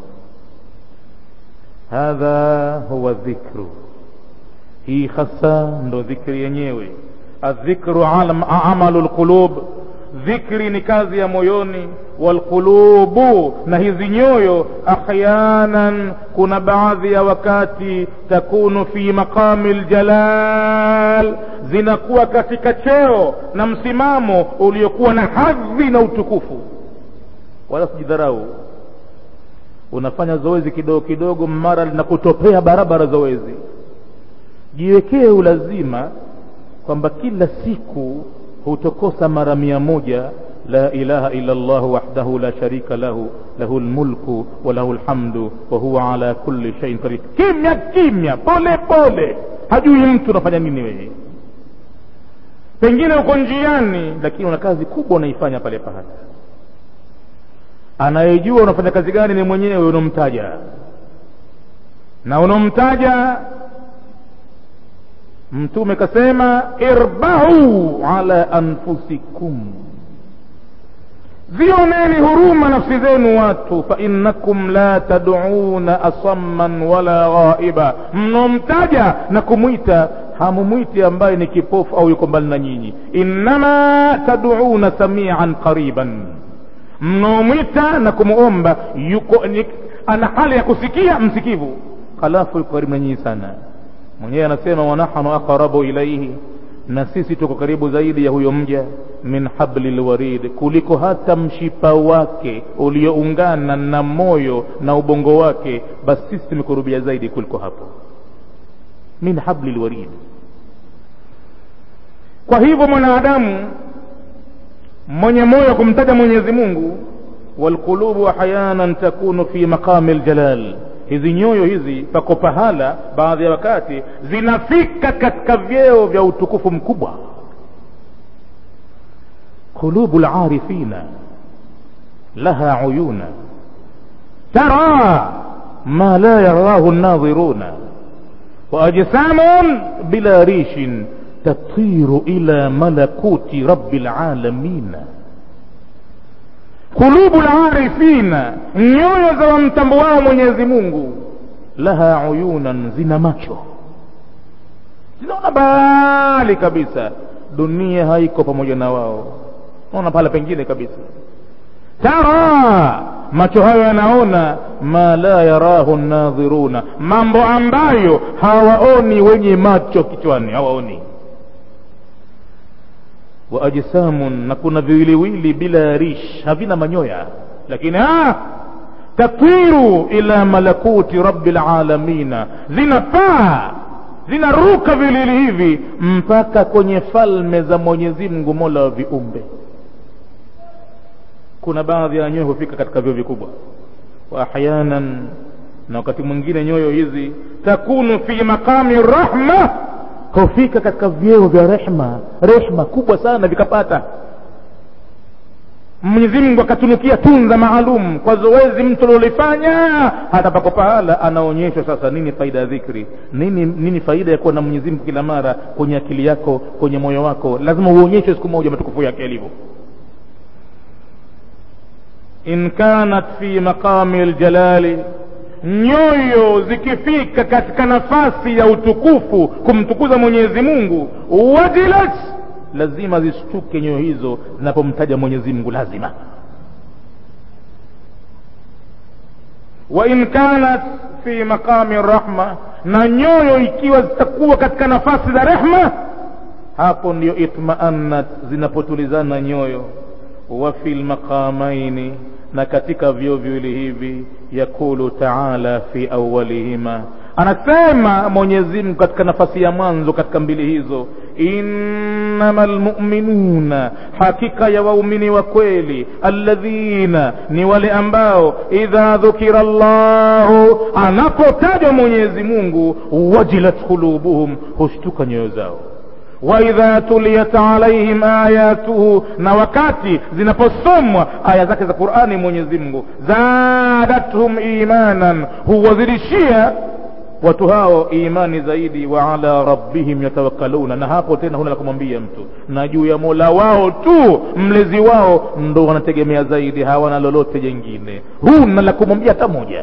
hadha huwa dhikru hii hasa ndo dhikri yenyewe adhikru amalu lqulub dhikri ni kazi ya moyoni walqulubu na hizi nyoyo ahyanan kuna baadhi ya wakati takunu fi maqami ljalal zinakuwa katika cheo na msimamo uliokuwa na hadhi na utukufu wala sijidharau unafanya zoezi kidogo kidogo mara linakutopea barabara zoezi jiwekee ulazima kwamba kila siku hutokosa mara mia moja la ilaha illa llah wahdahu la sharika lahu lahu lmulku wa lahu lhamdu wa huwa ala kulli shaiin qadir kimya kimya pole pole hajui mtu unafanya nini wewe pengine uko njiani lakini una kazi kubwa unaifanya pale pahali anayejua unafanya kazi gani ni mwenyewe unomtaja na unomtaja mtume kasema irbahu ala anfusikum zioneni huruma nafsi zenu watu fainnakum la taduna asamman wala ghaiba mnomtaja na kumwita hamumwiti ambaye ni kipofu au yuko mbali na nyinyi innama taduna samian qariban mnomwita na kumuomba yuko ni, ana hali ya kusikia msikivu halafu yuko karibu na nyinyi sana mwenyewe anasema wanahnu aqrabu ilaihi na sisi tuko karibu zaidi ya huyo mja min habli lwarid kuliko hata mshipa wake ulioungana na moyo na ubongo wake basi sisi tumekurubia zaidi kuliko hapo min habli lwarid kwa hivyo mwanadamu mwenye moyo kumtaja mwenyezi mungu walqulubu ahyanan takunu fi maqami ljalal hizi nyoyo hizi pako pahala baadhi ya wakati zinafika katika vyeo vya utukufu mkubwa qulubu larifina laha uyuna tara ma la yarahu nadhiruna waajsamun bila rishin tatiru ila malakuti rabi lalamina qulubu larifina nyoyo za wamtambuao mwenyezi mungu laha uyunan zina macho zinaona mbali kabisa dunia haiko pamoja na wao naona pale pengine kabisa tara macho hayo yanaona ma la yarahu nadhiruna mambo ambayo hawaoni wenye macho kichwani hawaoni wa ajsamun na kuna viwiliwili bila rish havina manyoya lakini ah, tatiru ila malakuti rabbil alamina zinapaa zinaruka vilili hivi mpaka kwenye falme za mwenyezi mungu mola wa viumbe kuna baadhi ya nyoyo hufika katika vyoo vikubwa wa ahyanan na wakati mwingine nyoyo hizi takunu fi maqami rahma hufika katika vyeo vya rehma rehma kubwa sana vikapata mwenyezi mungu akatunukia tunza maalum kwa zoezi mtu alilolifanya hata pako pahala anaonyeshwa sasa nini faida ya dhikri nini nini faida ya kuwa na mwenyezi mungu kila mara kwenye akili yako kwenye moyo wako lazima uonyeshwe siku moja matukufu yake yalivyo in kanat fi maqami ljalali nyoyo zikifika katika nafasi ya utukufu kumtukuza mwenyezi mungu wajilat lazima zishtuke nyoyo hizo zinapomtaja mwenyezi mungu lazima wa in kanat fi maqami rahma na nyoyo ikiwa zitakuwa katika nafasi za rehma hapo ndiyo itmaannat zinapotulizana nyoyo wa fi lmaqamaini na katika vyoo viwili hivi yakulu taala fi awalihima anasema mwenyezi mungu katika nafasi ya mwanzo katika mbili hizo innama lmuminuna hakika ya waumini wa kweli alladhina ni wale ambao idha dhukira llahu anapotajwa mwenyezi mungu wajilat qulubuhum hushtuka nyoyo zao waidha tuliyat alaihim ayatuhu na wakati zinaposomwa aya zake za qurani mwenyezi mungu zadathum imanan huwazidishia watu hao imani zaidi wa ala rabbihim yatawakkaluna na hapo tena huna la kumwambia mtu na juu ya mola wao tu mlezi wao ndo wanategemea zaidi hawana lolote jengine huna la kumwambia hata moja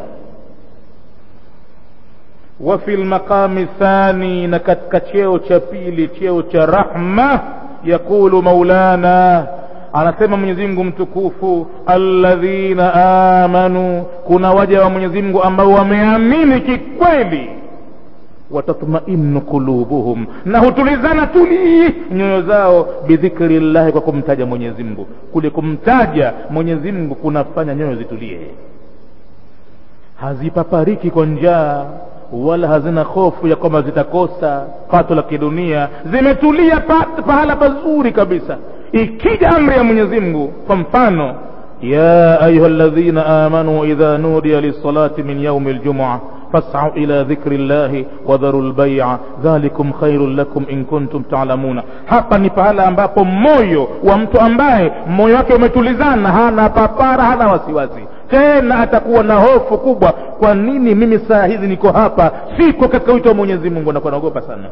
wa fi lmaqami thani na katika cheo cha pili cheo cha rahma yaqulu maulana anasema mwenyezi mungu mtukufu alladhina amanu kuna waja wa mwenyezi mungu ambao wameamini kikweli watatmainu qulubuhum na hutulizana tuli nyoyo zao bidhikri llahi kwa kumtaja mwenyezi mungu kule kumtaja mwenyezi mungu kunafanya nyoyo zitulie hazipapariki kwa njaa wala hazina hofu ya kwamba zitakosa pato la kidunia zimetulia pa, pahala pazuri kabisa ikija amri ya mwenyezi mungu kwa mfano ya ayuha ladhina amanu idha nudiya lisalati min yaumi ljumua fasau ila dhikri llahi wadharu lbaia dhalikum khairun lakum in kuntum talamuna hapa ni pahala ambapo moyo wa mtu ambaye moyo wake umetulizana hana papara hana wasiwasi tena atakuwa na hofu kubwa kwa nini mimi saa hizi niko hapa siko katika wito wa mwenyezi mungu anakuwa naogopa sana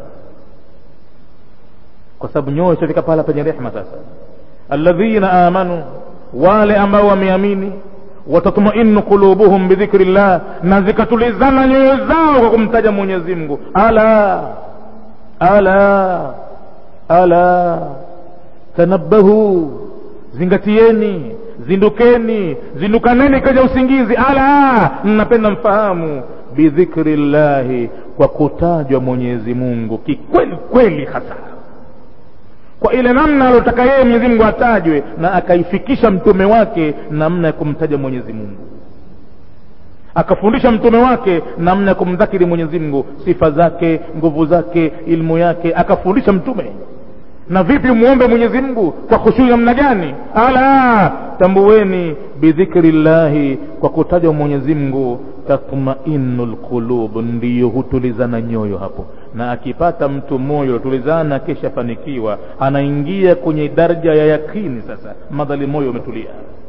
kwa sababu nyoyo itafika pahala penye rehma sasa alladhina amanu wale ambao wameamini watatmainu qulubuhum bidhikri llah na zikatulizana nyoyo zao kwa kumtaja mwenyezi mungu ala ala ala tanabahu zingatieni zindukeni zindukaneni kaja usingizi ala napenda mfahamu bidhikri llahi kwa kutajwa mwenyezi mungu kikweli kweli hasa kwa ile namna alotaka yeye mwenyezi mungu atajwe na akaifikisha mtume wake namna ya kumtaja mwenyezi mungu akafundisha mtume wake namna ya kumdhakiri mwenyezi mungu sifa zake nguvu zake ilmu yake akafundisha mtume na vipi muombe mwenyezi mungu kwa khushui namna gani ala tambueni bidhikri llahi kwa kutajwa mwenyezi mungu tatmainu lqulub ndiyo hutulizana nyoyo hapo na akipata mtu moyo tulizana kisha fanikiwa anaingia kwenye daraja ya yakini sasa madhali moyo umetulia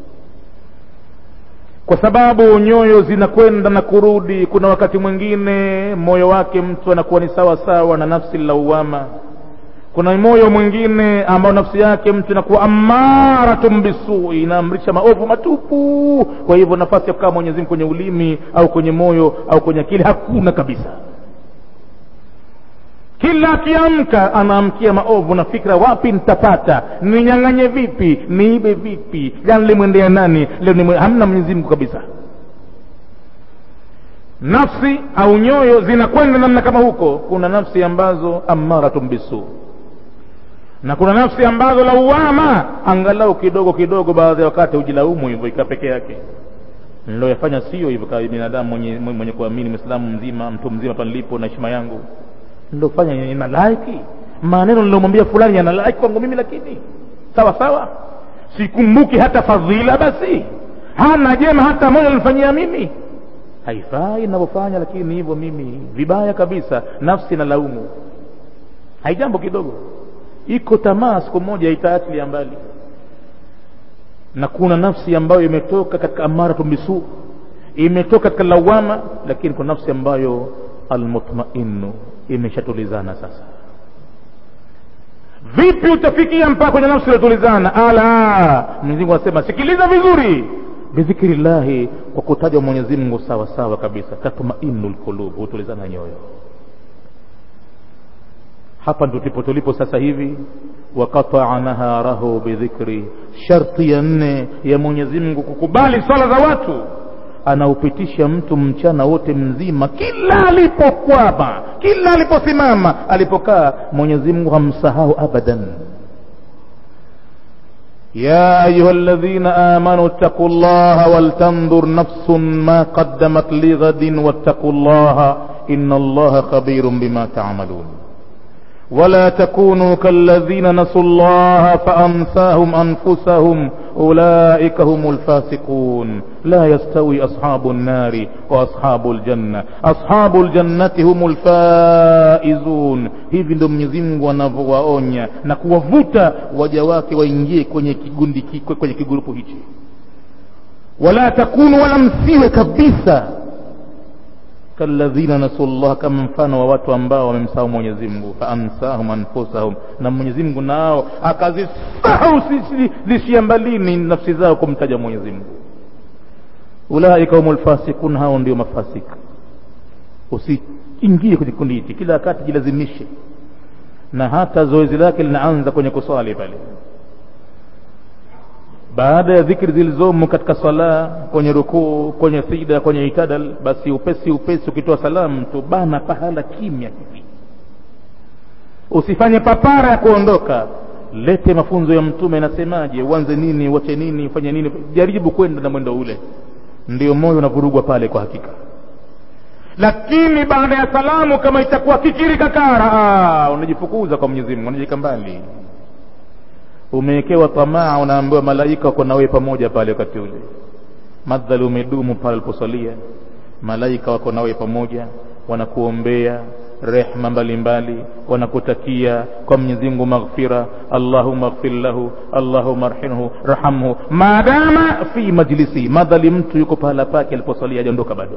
kwa sababu nyoyo zinakwenda na kurudi kuna wakati mwingine moyo wake mtu anakuwa ni sawa sawa na nafsi lauama kuna moyo mwingine ambao nafsi yake mtu inakuwa amaratun bisui inaamrisha maovu matupu kwa hivyo nafasi ya kukaa mwenyezi mungu kwenye ulimi au kwenye moyo au kwenye akili hakuna kabisa kila akiamka anaamkia maovu na fikra wapi nitapata ninyang'anye vipi niibe vipi jana limwendea nani leo nimwe... hamna mwenyezi mungu kabisa nafsi au nyoyo zinakwenda namna kama huko kuna nafsi ambazo amaratun bisu na kuna nafsi ambazo lauama angalau kidogo kidogo baadhi ya wakati hujilaumu hivyo ikaa peke yake niloyafanya sio hivyo kama binadamu mwenye, mwenye kuamini mwislamu mzima mtu mzima pa nilipo na heshima yangu nilofanya ina laiki maneno nilomwambia fulani yana laiki kwangu mimi lakini sawa sawa sikumbuki hata fadhila basi hana jema hata moja nilifanyia mimi haifai ninavyofanya lakini hivyo mimi vibaya kabisa nafsi na laumu haijambo kidogo iko tamaa siku moja itaatilia mbali na kuna nafsi ambayo imetoka katika amaratu bisu imetoka katika lawama lakini kuna nafsi ambayo almutmainu imeshatulizana sasa vipi utafikia mpaka kwenye nafsi iliyotulizana ala mwenyezi mungu anasema sikiliza vizuri bidhikri llahi kwa kutajwa mwenyezi mungu sawa sawa kabisa tatmainu lqulub hutulizana nyoyo hapa ndo tulipo tulipo sasa hivi waqataa naharahu bidhikri sharti ya nne ya mwenyezi mungu kukubali swala za watu anaupitisha mtu mchana wote mzima kila alipokwama kila aliposimama alipokaa mwenyezi mungu hamsahau abadan يا أيها الذين آمنوا اتقوا الله ولتنظر نفس ما قدمت لغد واتقوا الله إن الله خبير بما تعملون ولا تكونوا كالذين نسوا الله فأنساهم أنفسهم أولئك هم الفاسقون لا يستوي أصحاب النار وأصحاب الجنة أصحاب الجنة هم الفائزون hivi ndo mwenyezi mungu anavyowaonya na kuwavuta waja wake waingie kwenye kigundi kwenye kigurupu hichi wala takunu wala msiwe kabisa kalladhina nasu llah kama mfano wa watu ambao wamemsahau mwenyezi mungu faansahum anfusahum na mwenyezi mungu nao akazisahau zisiambalini nafsi zao kumtaja mwenyezi mungu ulaika humu lfasikun hao ndio mafasik usiingie kwenye kikundi hichi kila wakati jilazimishe na hata zoezi lake linaanza kwenye kuswali pale baada ya dhikri zilizomo katika sala kwenye rukuu kwenye sida kwenye itadal basi upesi upesi ukitoa salamu tu bana pahala kimya hivi usifanye papara ya kuondoka lete mafunzo ya mtume inasemaje uanze nini uache nini ufanye nini jaribu kwenda na mwendo ule ndio moyo unavurugwa pale kwa hakika lakini baada ya salamu kama itakuwa kikiri kakara unajifukuza kwa mwenyezi mungu unajika mbali umewekewa tamaa unaambiwa malaika wako nawe pamoja pale wakati ule madhali umedumu pale aliposalia malaika wako nawe pamoja wanakuombea rehma mbalimbali wanakutakia kwa mwenyezi mungu maghfira allahumaghfir lahu allahuma arhinhu rahamhu maadama fi majlisi madhali mtu yuko pahala pake aliposalia hajaondoka bado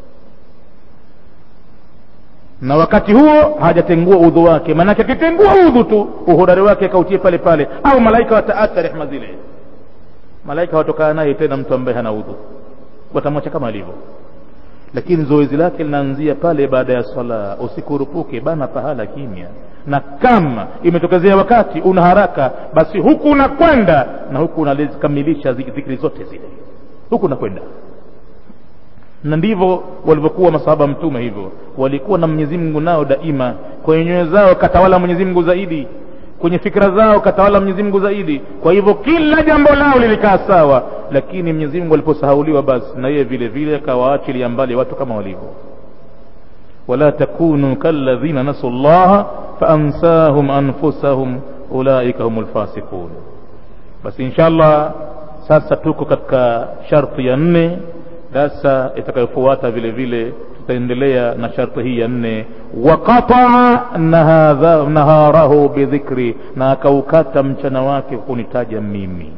na wakati huo hajatengua udhu wake maanake akitengua udhu tu uhodari wake akautie pale pale au malaika wataata rehma zile malaika watokaa naye tena mtu ambaye hana udhu watamwacha kama alivyo lakini zoezi lake linaanzia pale baada ya swala usikurupuke bana pahala kimya na kama imetokezea wakati una haraka basi huku unakwenda na huku unazikamilisha zikri zote zile huku unakwenda na ndivyo walivyokuwa masahaba mtume hivyo walikuwa na mwenyezi mungu nao daima kwenye nyoyo zao katawala mwenyezi mungu zaidi kwenye fikra zao katawala mwenyezi mungu zaidi kwa hivyo kila jambo lao lilikaa sawa lakini mwenyezi mungu aliposahauliwa basi na yeye vile vile akawaachilia mbali watu kama walivyo wala takunu kalladhina nasu llaha faansahum anfusahum ulaika hum lfasiqun basi insha allah sasa tuko katika sharti ya nne darsa itakayofuata vile vile tutaendelea na sharti hii ya nne waqataa naharahu bidhikri na akaukata mchana wake kunitaja mimi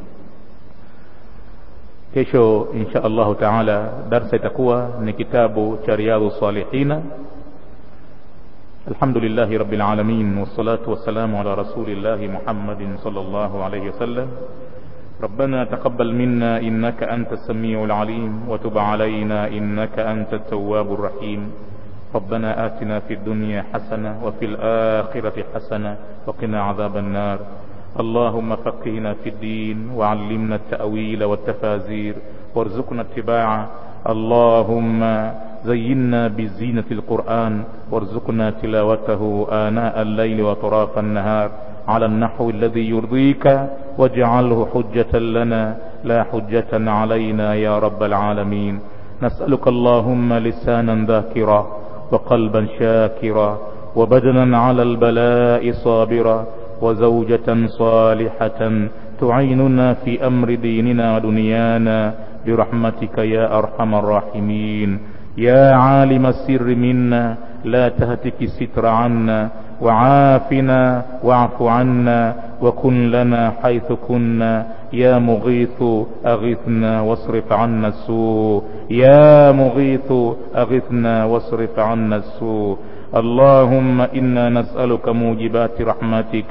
kesho insha allahu taala darsa itakuwa ni kitabu cha riyadhu salihina الحمد لله رب العالمين والصلاة والسلام على رسول الله محمد صلى الله عليه وسلم ربنا تقبل منا إنك أنت السميع العليم وتب علينا إنك أنت التواب الرحيم ربنا آتنا في الدنيا حسنة وفي الآخرة حسنة وقنا عذاب النار اللهم فقهنا في الدين وعلمنا التأويل والتفازير وارزقنا اتباعه اللهم زينا بزينة القرآن وارزقنا تلاوته آناء الليل وطراف النهار على النحو الذي يرضيك واجعله حجة لنا لا حجة علينا يا رب العالمين نسألك اللهم لسانا ذاكرا وقلبا شاكرا وبدنا على البلاء صابرا وزوجة صالحة تعيننا في أمر ديننا ودنيانا برحمتك يا أرحم الراحمين يا عالم السر منا لا تهتك الستر عنا وعافنا واعف عنا وكن لنا حيث كنا يا مغيث أغثنا واصرف عنا السوء يا مغيث أغثنا واصرف عنا السوء اللهم إنا نسألك موجبات رحمتك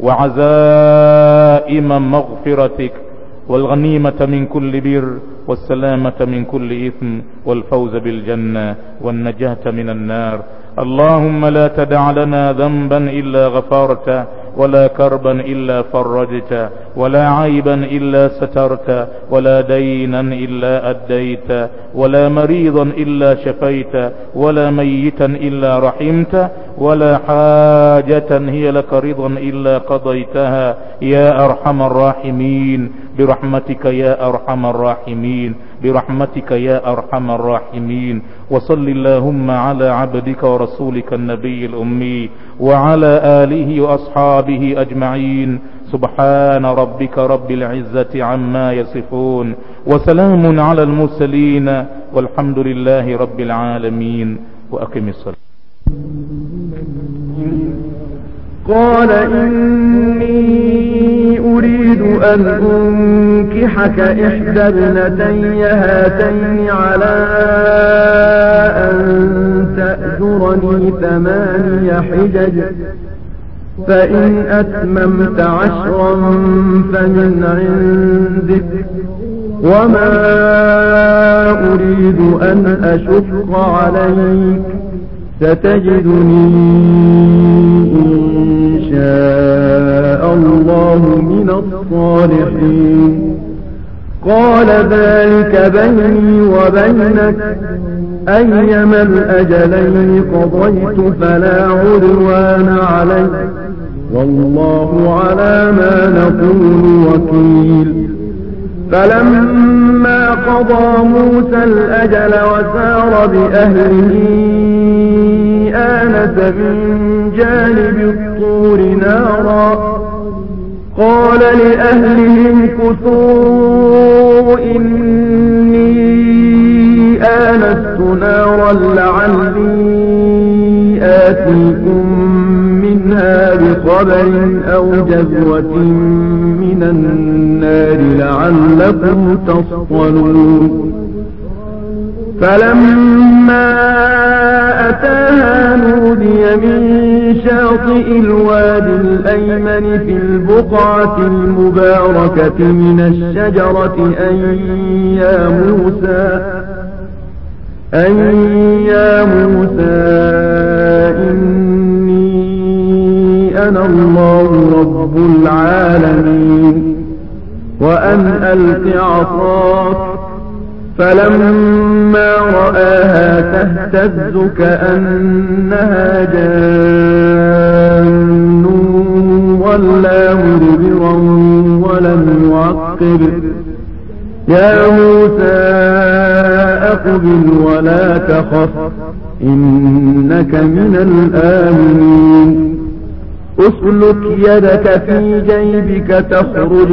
وعزائم مغفرتك والغنيمة من كل بر والسلامة من كل إثم والفوز بالجنة والنجاة من النار اللهم لا تدع لنا ذنبا إلا غفرته ولا كربا إلا فرجت ولا عيبا إلا سترت ولا دينا إلا أديت ولا مريضا إلا شفيت ولا ميتا إلا رحمت ولا حاجة هي لك رضا إلا قضيتها يا أرحم الراحمين برحمتك يا أرحم الراحمين برحمتك يا أرحم الراحمين وصل اللهم على عبدك ورسولك النبي الأمي وعلى آله وأصحابه أجمعين سبحان ربك رب العزة عما يصفون وسلام على المرسلين والحمد لله رب العالمين وأقم الصلاة قال إني أريد أن أنكحك إحدى ابنتي هاتين على أن تأجرني ثماني حجج فإن أتممت عشرا فمن عندك وما أريد أن أشق عليك ستجدني إن شاء الله من الصالحين قال ذلك بيني وبينك أيما الأجلين قضيت فلا عدوان علي والله على ما نقول وكيل فلما قضى موسى الأجل وسار بأهله آنس من جانب الطور نارا قال لأهلهم كثوا إني آنست نارا لعلي آتيكم منها بخبر أو جذوة من النار لعلكم تصطلون فلما أتاها نودي من شاطئ الوادي الأيمن في البقعة المباركة من الشجرة أن يا موسى أن يا موسى إني أنا الله رب العالمين وأن ألق عصاك فلما رآها تهتز كأنها جان ولا مدبرا ولم يعقب يا موسى أقبل ولا تخف إنك من الآمنين اسلك يدك في جيبك تخرج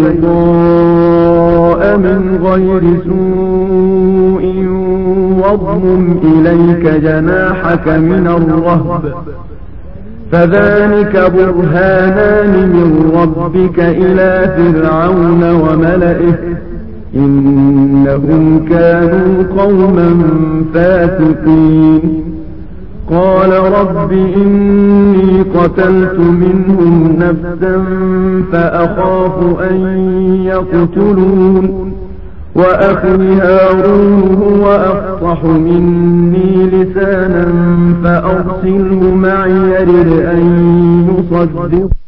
بيضاء من غير سوء واضمم إليك جناحك من الرهب فذلك برهانان من ربك إلى فرعون وملئه إنهم كانوا قوما فاسقين قال رب إني قتلت منهم نفسا فأخاف أن يقتلون وأخي هارون هو أفصح مني لسانا فأرسله معي يرد أن يصدق